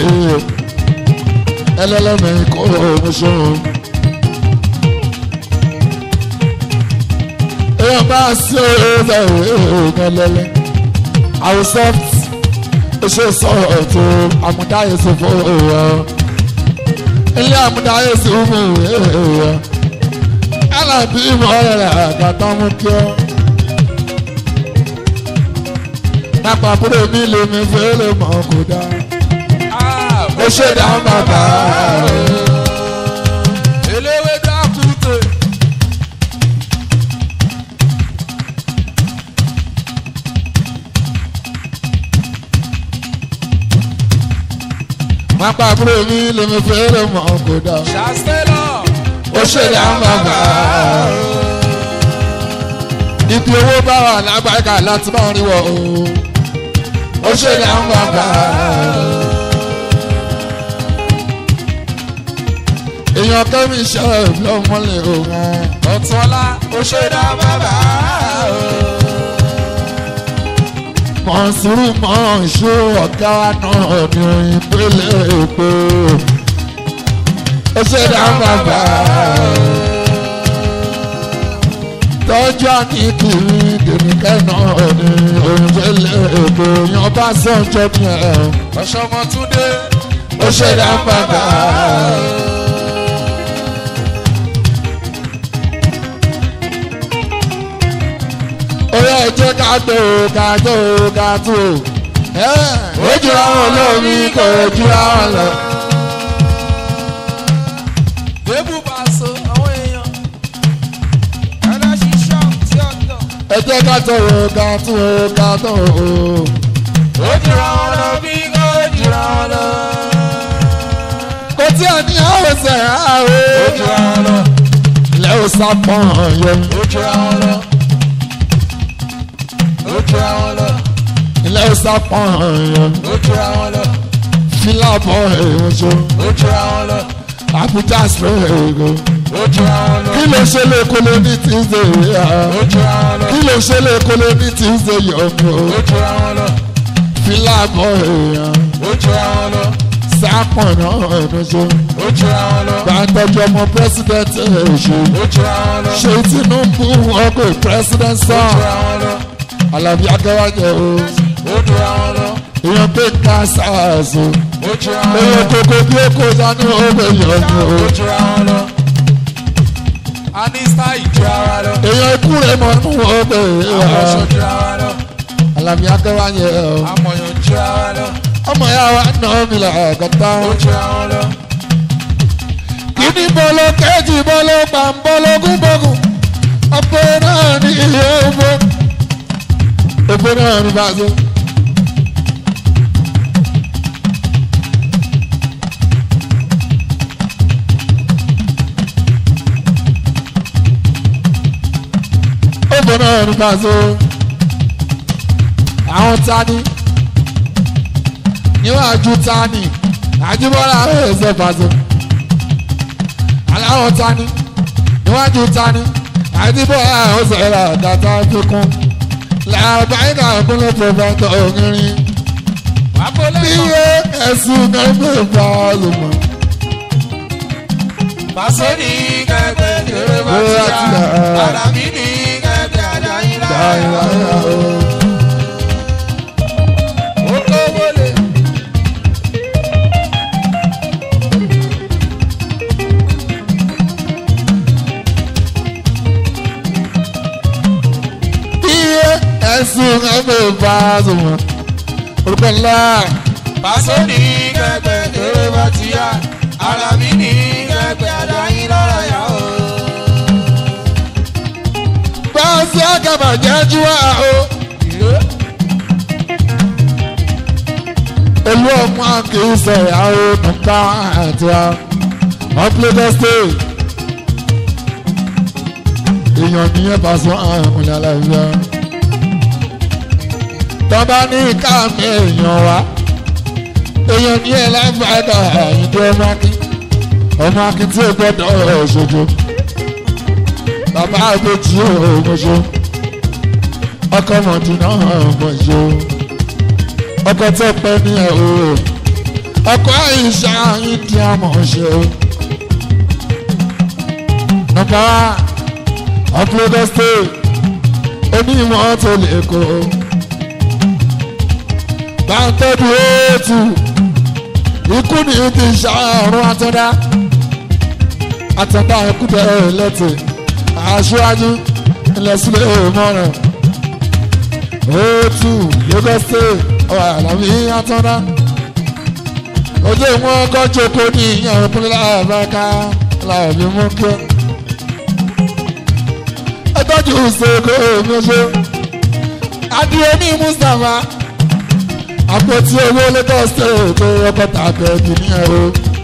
ẹlẹ́lẹ́mẹ́ ikọ̀ ọ̀ṣọ́. èèyàn bá sí ọ̀rẹ́ ẹlẹ́lẹ́ àwọn soft ṣe sọ̀rọ̀ tó àmúdáyé sí fún ọ̀rọ̀ ilé àmúdáyé sí fún ọ̀rọ̀ alábí ìmọ̀ ọ̀rẹ́ àgbàtàn mú kí ọ́ lápá búrò mi lè mi fẹ́ lè mọ̀ kó dá. ó ṣe dá bàbá. Eléwé dákúté. lápá búrò mi lè mi fẹ́ lè mọ̀ kó dá. Ṣàstẹ́lọ̀. ó ṣe dá bàbá. ibi owó bá wà lágbàgà láti máa rí wọ o. ó ṣe dá bàbá. èèyàn kẹ́mi ṣe lọ́mọlẹ̀ òun. Ọ̀túnọlá ó ṣe dá bàbá. mọ̀nsúrù mọ̀nsú ọ̀gá náà ní ìpele èpè. ó ṣe dá bàbá. tọ́jú àníkì dèmíkẹ́ náà ní ìpele èpè. yan bá sọ̀jọ́ ní ẹ̀. Ọ̀ṣọ́mọtúndé ó ṣe dá bàbá. ó yẹ jẹ́ ká tó ká tó ká tó. ó jura wọn lómi kò jura wọn lọ. Débù bá so àwọn èèyàn. Ẹ̀rọ ṣiṣọ́ tí ó tọ̀. ẹ jẹ́ ká tó ká tó ká tó. Ó jura wọn lọ bí kò jura wọn lọ. kò tí ò ní ọ̀sẹ̀ ó àwọ̀ jura wọn lọ. ilẹ̀ ò sápọ̀n yẹn ó jura wọn lọ. ó jura wọn lọ. ilẹ̀ ò sápọ̀n yẹn ó jura wọn lọ. fílàbọ̀ èèyàn ṣe ó jura wọn lọ. àbújá sọ̀rọ̀ ó jura wọn lọ. kí ló ṣe lè kólé ní tuesday yá ó jura wọn lọ. kí ló ṣe lè kólé ní tuesday yọ̀ọ̀mù ó jura wọn lọ. fílàbọ̀ èèyàn ó jura wọn lọ. sápọ̀n náà ẹ̀nu ṣe ó jura wọn lọ. gbàtọ́jú ọmọ president èṣù ó jura wọn lọ. ṣe tinubu ọkọ̀ president ó sàn jura wọn lọ. alábí akẹ́wájẹ o ó jura wọn lọ. èèyàn pé ká sars o ó jura wọn èèyàn lọ. kókó bí ó kó dání ọgbẹ yọ̀ọ̀mù o ó jura wọn lọ. a ní style jura wa lọ. èèyàn ikú rẹ̀ mọ̀ nù ọgbẹ àwọn ọ̀ṣọ́ jura wa lọ. alábí akẹ́wájẹ o amọ̀yàn jura wa lọ. ọmọ ya wa nà mí là kàtà ó jura wọn lọ. kíní bọ́lọ́ kẹ́jì bọ́lọ́ pàmbọ́lọ́gún bọ́gùn ọ̀pẹ náà ní ilé ọgbọ́ ọ̀pẹ náà ní bàzọ́. ọ̀pẹ náà ní bàzọ́. àwọn tani níwájú tani àjùbọ́lá ẹ̀ẹ́sẹ̀ bàzọ́ aláwọ̀ tani níwájú tani àdìbò àwọn sọ̀rọ̀ dàtà fikún làbáyìnà kúnlẹ̀ pọ̀fẹ́tọ̀ ògìrì àpòlẹ́ bí kan. yé ẹ̀sùn kẹ́gbẹ́ bá lùmọ̀. Pàṣẹ ní kẹ̀kẹ́ kéré bá ti Bóyá ti yá. yá. Àlàbí ní kẹ̀kẹ́ àdáyé dáìlà láyà. o. Ó tó wọlé. bí yé ẹ̀sùn kẹ́gbẹ́ bá lùmọ̀. orúkọ ńlá Pàṣẹ ní kẹ̀kẹ́ kéré bá ti yá. Àlàbí ní kẹ̀kẹ́ àdáyé láyà o. bá a ṣe àgàbà jẹ́jú wa o. olú ọmọ kì í sọ ìyàwó nípa àti wa wọ́n play the stage. èèyàn nìyẹn bá sọ àwọn ìmùlẹ̀ aláìsíá. tọ́ba ní káàmì èèyàn wa èèyàn nìyẹn lágbàdà ìdí ọmọ akí ọmọ akí tí ó gbọ́dọ̀ ṣojo bàbá àgbèjì òmòṣó ọkọ mọ̀dínà òmòṣó ọkọ tó pẹ́ ní ẹ̀ o ọkọ àyíṣà ìdí àmọ̀ṣó nọ́mbà ọ̀pọ̀lọpọ̀ state onímọ̀ tó lè kó bàtẹ́bù ètù ikú ni ti ṣàrùn àtọ́dá àtọ́dá ikú bẹ́ẹ̀ lẹ́tì aṣáájú ilẹ̀ sílẹ̀ mọ́ràn ètù Lagos state ọ̀rọ̀ àlàmì àtọ́dá ojú ìwọ̀n ọkọ̀ jókòó ní ìyàn ìpínlẹ̀ àbáká làbí mú kí ọ. ẹ tọ́jú ìṣègùn òmìnira adìyẹ ní Mustapha àpótí owó Lagos state tó rọ́pọ̀ tàbí ẹ̀dùn ní ẹ̀rọ.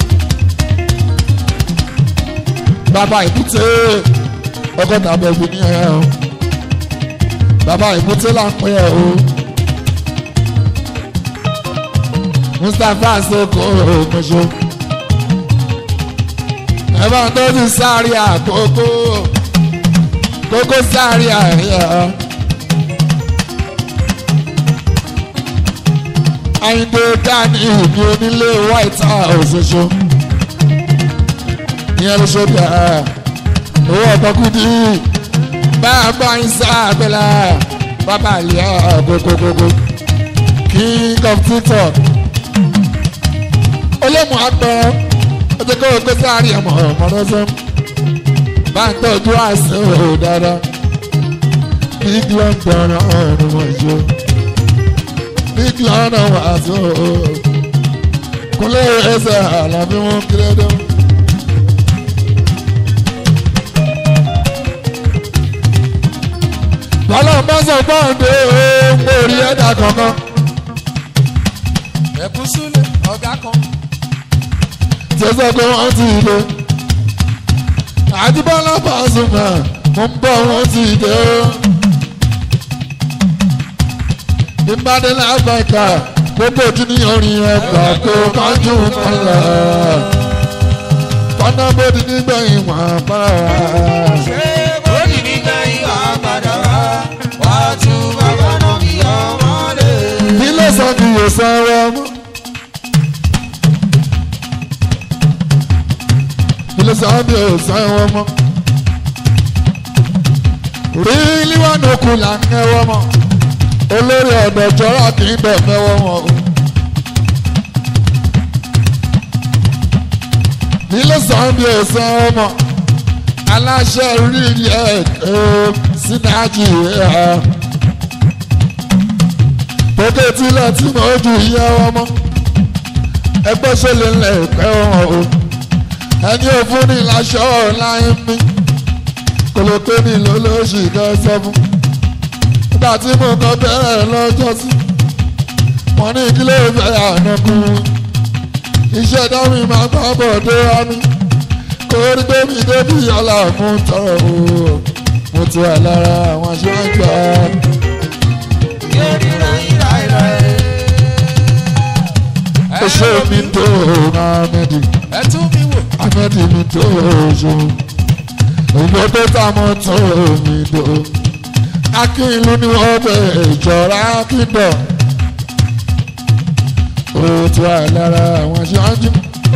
bàbá ìbúté ọgọ́ta bẹ̀rù ní ẹ̀ o bàbá ìbúté là ń pè ẹ́ o Mustapha soko ogunṣo ẹ bá ń tọ́jú sáré àkókò kókó sáré àríyá Àyìndé dání ìbí onílé White House ṣoṣo ìyẹn ló ṣe bí ẹ owó ọ̀pọ̀kùdì bàbá ìsàbẹ̀là bàbá àlìyá gbogbogbò king of tiktok olómù àgbẹ̀ ọjọ́ kó o gbé sáré ọmọ ọmọdé bá ń tọ́jú àìsàn ò dáadáa big london ọ̀run wọ̀nyí big london wàásù kúnlẹ̀ ẹsẹ̀ àlàbí wọn kéré dán. lọ́lọ́ bá sọ fọ́ọ̀dé orí ẹ̀dá kankan. Ẹ̀kú súlẹ̀. ọ̀gá kan. tí ó sọ pé wọ́n ti dé. àdìbọ́lá Pasuma mo ń bọ̀ wọ́n ti dé o. ìbádẹ́lá àgbàkà gbogbo ojú ní orin ẹgbà kó kánjú mọ́lá. kọ́nà bòdì nígbẹ̀yìn wà bára. ṣé bóyì nígbà ìwà padà wá wá tún bàbá náà kí ọmọ lè. kí ló sọ kí yóò sanwó mọ́. kí ló sọ bí yóò sanwó mọ́. rí líwánú kù là ń kẹwọ́ mọ́. olórí ọ̀dọ̀ jọra kì í bẹ̀ mẹ́wọ́ wọn o. kí ló sọ bí yóò sanwó mọ́. aláṣẹ rí ilé ẹ̀ sínájì ẹ̀ tókè tílẹ̀ tí mo ju iye ọmọ ẹgbẹ́ ṣẹlẹ̀ ńlẹ̀ pẹ́ wọn o ẹni òfin ní láṣọ láyé mi kò lè pé mi lólóṣì kẹsàn fún nígbà tí mo kọ bẹ̀rẹ̀ lọ́jọ́ sí wọn ní ìdílé ìfẹ́ ànákùn iṣẹ́ dámì máa gbọ́ bọ̀ dé wá mi kò rí pé mi débi ọ̀la mú tọrọ o mo ti wà lára àwọn aṣáájú ààrẹ. Oṣó mi tó Ahmedi, ẹ tún mi wò. Ahmedi mi tó oṣó. Òyìnbó tó tà mọ́ tó mi tó. Akínlú ni wọ́n bẹ̀ ìjọra kíndọ̀. Ó ti wà lára àwọn aṣáájú.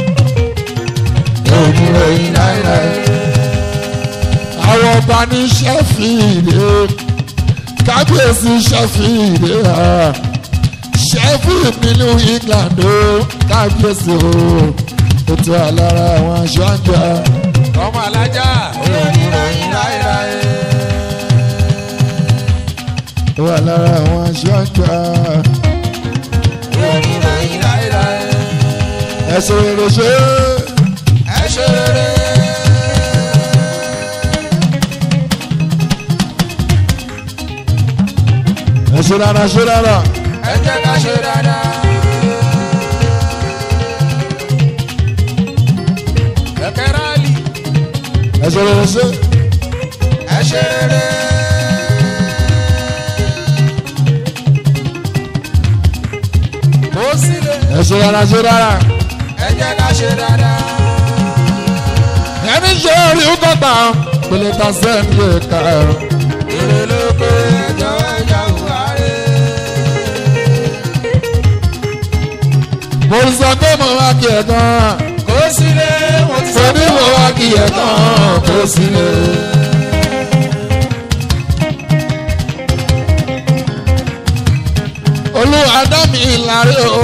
Èmi rẹ̀ yín láíláí. Àwọn ọba ní Ṣẹ́fìdì. Kábíyèsí Ṣẹ́fìdì. Sheffield nílùú England ó kábíyèsí o ó ti wà lára àwọn aṣọ àgbà ọmọ alájà oníròyìn láéláé. ó wà lára àwọn aṣọ àgbà oníròyìn láéláé. ẹsẹ̀ rere ṣe ẹ ṣe rere. ẹsẹ̀ rárá ṣe rárá ẹ jẹ́ ká ṣe dáadáa. kẹ̀kẹ́ rálì ẹsẹ̀ rere ṣe ẹ ṣe rere. kó sílẹ̀ ẹsẹ̀ rárá ṣe rárá ẹ jẹ́ ká ṣe dáadáa. ẹni ṣe orí ọgọ́ta pèlè ta sẹ́ni ẹ̀ka ẹ̀rọ èrè ló pé ẹjọ́ ẹja òwárẹ̀. mo sọ pé mo wá kí ẹ̀ gan kó sílẹ̀ mo ti mo ní mo wá kí ẹ̀ gan kó sílẹ̀. olúwa dá mi láre o.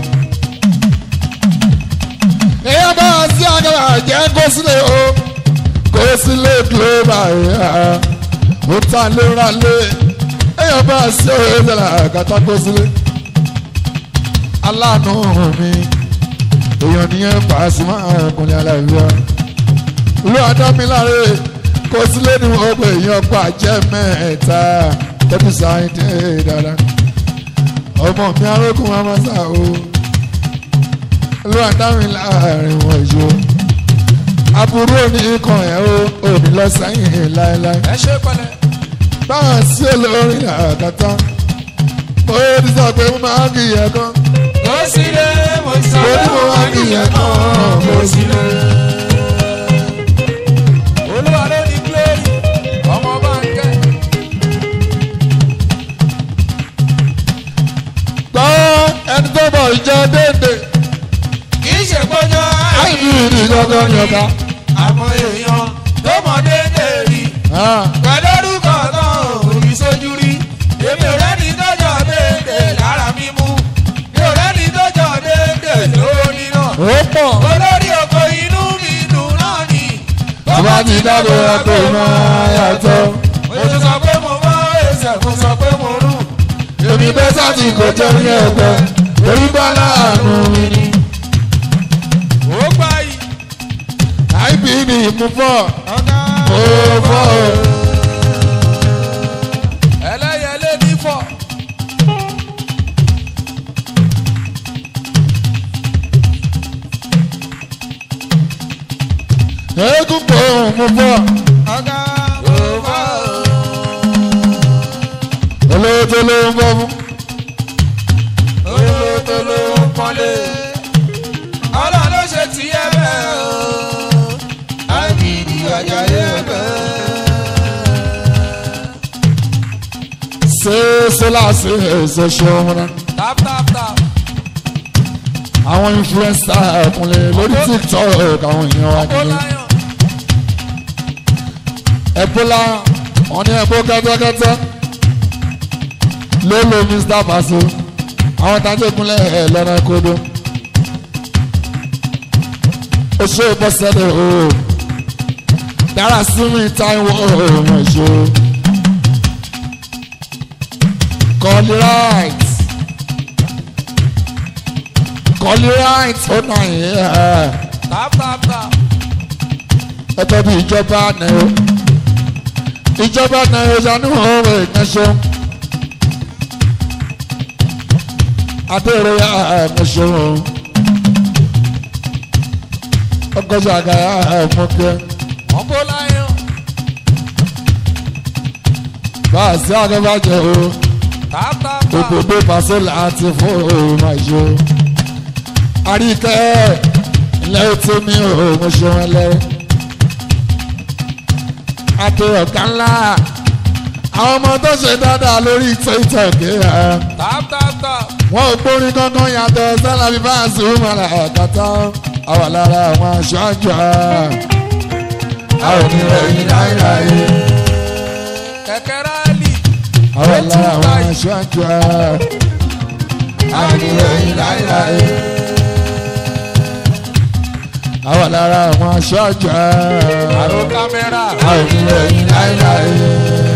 èèyàn bá wá sí agbára jẹ́ kó sílẹ̀ o. kó sílẹ̀ global yá. ó ta léra lé. èèyàn bá wá sí òye ìṣẹ̀lẹ̀ àgàtà kó sílẹ̀. aláàánú mi. èèyàn nìyẹn Pasuma ọkùnrin aláìlúwa. olúwa dá mi láre. kó sílẹ̀ ni wọ́n pè èèyàn pa jẹ́ mẹ́ta. tẹ́bí sáyẹn dé dáadáa ọmọ mi arógún wa máa sá o ló àdáwìn láàrin wọn ìṣó aburú òní kan ẹ̀ o òní lọ sẹ́yìn láéláé ẹ ṣe pẹ̀lẹ́. báwọn sí olórin àkàtà mo ti sọ pé mo máa ń kì í ẹ̀kan kó sílẹ̀ mo ti sọ mo ní mo máa ń kì í ẹ̀kan mo sì lè. olúwa ló ní glory ọmọ báńkẹ́. gbọ́ ẹni tó bọ̀ ìjọ déédéé kì í ṣe gbọ́jọ́ àìní ìdí gangan ni ọ̀gá. àmọ́ èèyàn tó mọ déédéé rí pẹ̀lú orúkọ náà òbí sójú rí èmi ò rẹ́ni tọ́jọ́ déédéé lára mímú mi ò rẹ́ni tọ́jọ́ déédéé lórí náà ó pọ̀ olórí oko inú mi dùn náà ni tó bá ti dábò ẹ̀kọ́ máa yàtọ̀. mo ti sọ pé mo mọ ẹsẹ̀ mo sọ pé mo rù èmi bẹ́ sáti kò jẹ́ ní ẹgbẹ́ torí bá láàánú mi ni. ó gbá yìí ib ni ìmúfọ́ ọ̀gá ó fọ́ o. ẹlẹ́yẹlé ní fọ́ eégún kò mú bọ́ ọ̀gá òfò. olówó tó ló ń bọ́ fún. olówó tó ló ń pọ́nlé. ọlọ́run ló ṣe ti ẹ bẹ́ẹ̀ o. àgìdì àjàyè bẹ́ẹ̀. ṣé sólà ṣe èso ṣe ọmọ náà. tap tap tap. àwọn influencer ẹ̀kúnlẹ̀ lórí tiktok àwọn èèyàn wa ó nílé. láyọ̀. ẹ̀bólà wọn ní ẹ̀bó kẹ́tẹ́kẹ́tẹ́ ló lo mr baso àwọn tajẹ́kúnlẹ̀ ẹ̀ lọ́nà kodo. ó ṣe bọ́sẹ̀lẹ̀ o dára sí mi táìwọ̀ ọmọ ìṣó. kọ́lí right kọ́lí right ó nà yín ẹ̀ tap tap tap. ẹgbẹ́ bí ìjọba náà ìjọba náà ṣàánú ọ̀rọ̀ ìkànṣọ́ adéèrè ẹ̀mọ̀ṣọ́ ọgọ́jà àgàyà ẹ̀mọ̀kẹ́ ọ̀pọ̀ láyọ̀. bá a sí àgẹ́bàjẹ́ o tap tap tap. òbòdó pàṣẹ láti fún òun àjò àríkẹ́ ilẹ̀ tí mi ò mọ̀ ṣe wọn lẹ́rẹ́ àti ọ̀gá ńlá àwọn ọmọ tó ṣe dáadáa lórí tiktok ẹ̀ tap tap tap. wọn ò gbórin kankan yàtọ̀ sálàbí bá a sùn mọ́ra ẹ̀kọ́tà àwà lára àwọn aṣáájú àwọn oníròyìn láìláì kẹ̀kẹ́ rálì. àwọn lára àwọn aṣáájú àwọn oníròyìn láìláì àwọn lára àwọn aṣáájú àrò kámẹ́rà. àwọn oníròyìn láìláì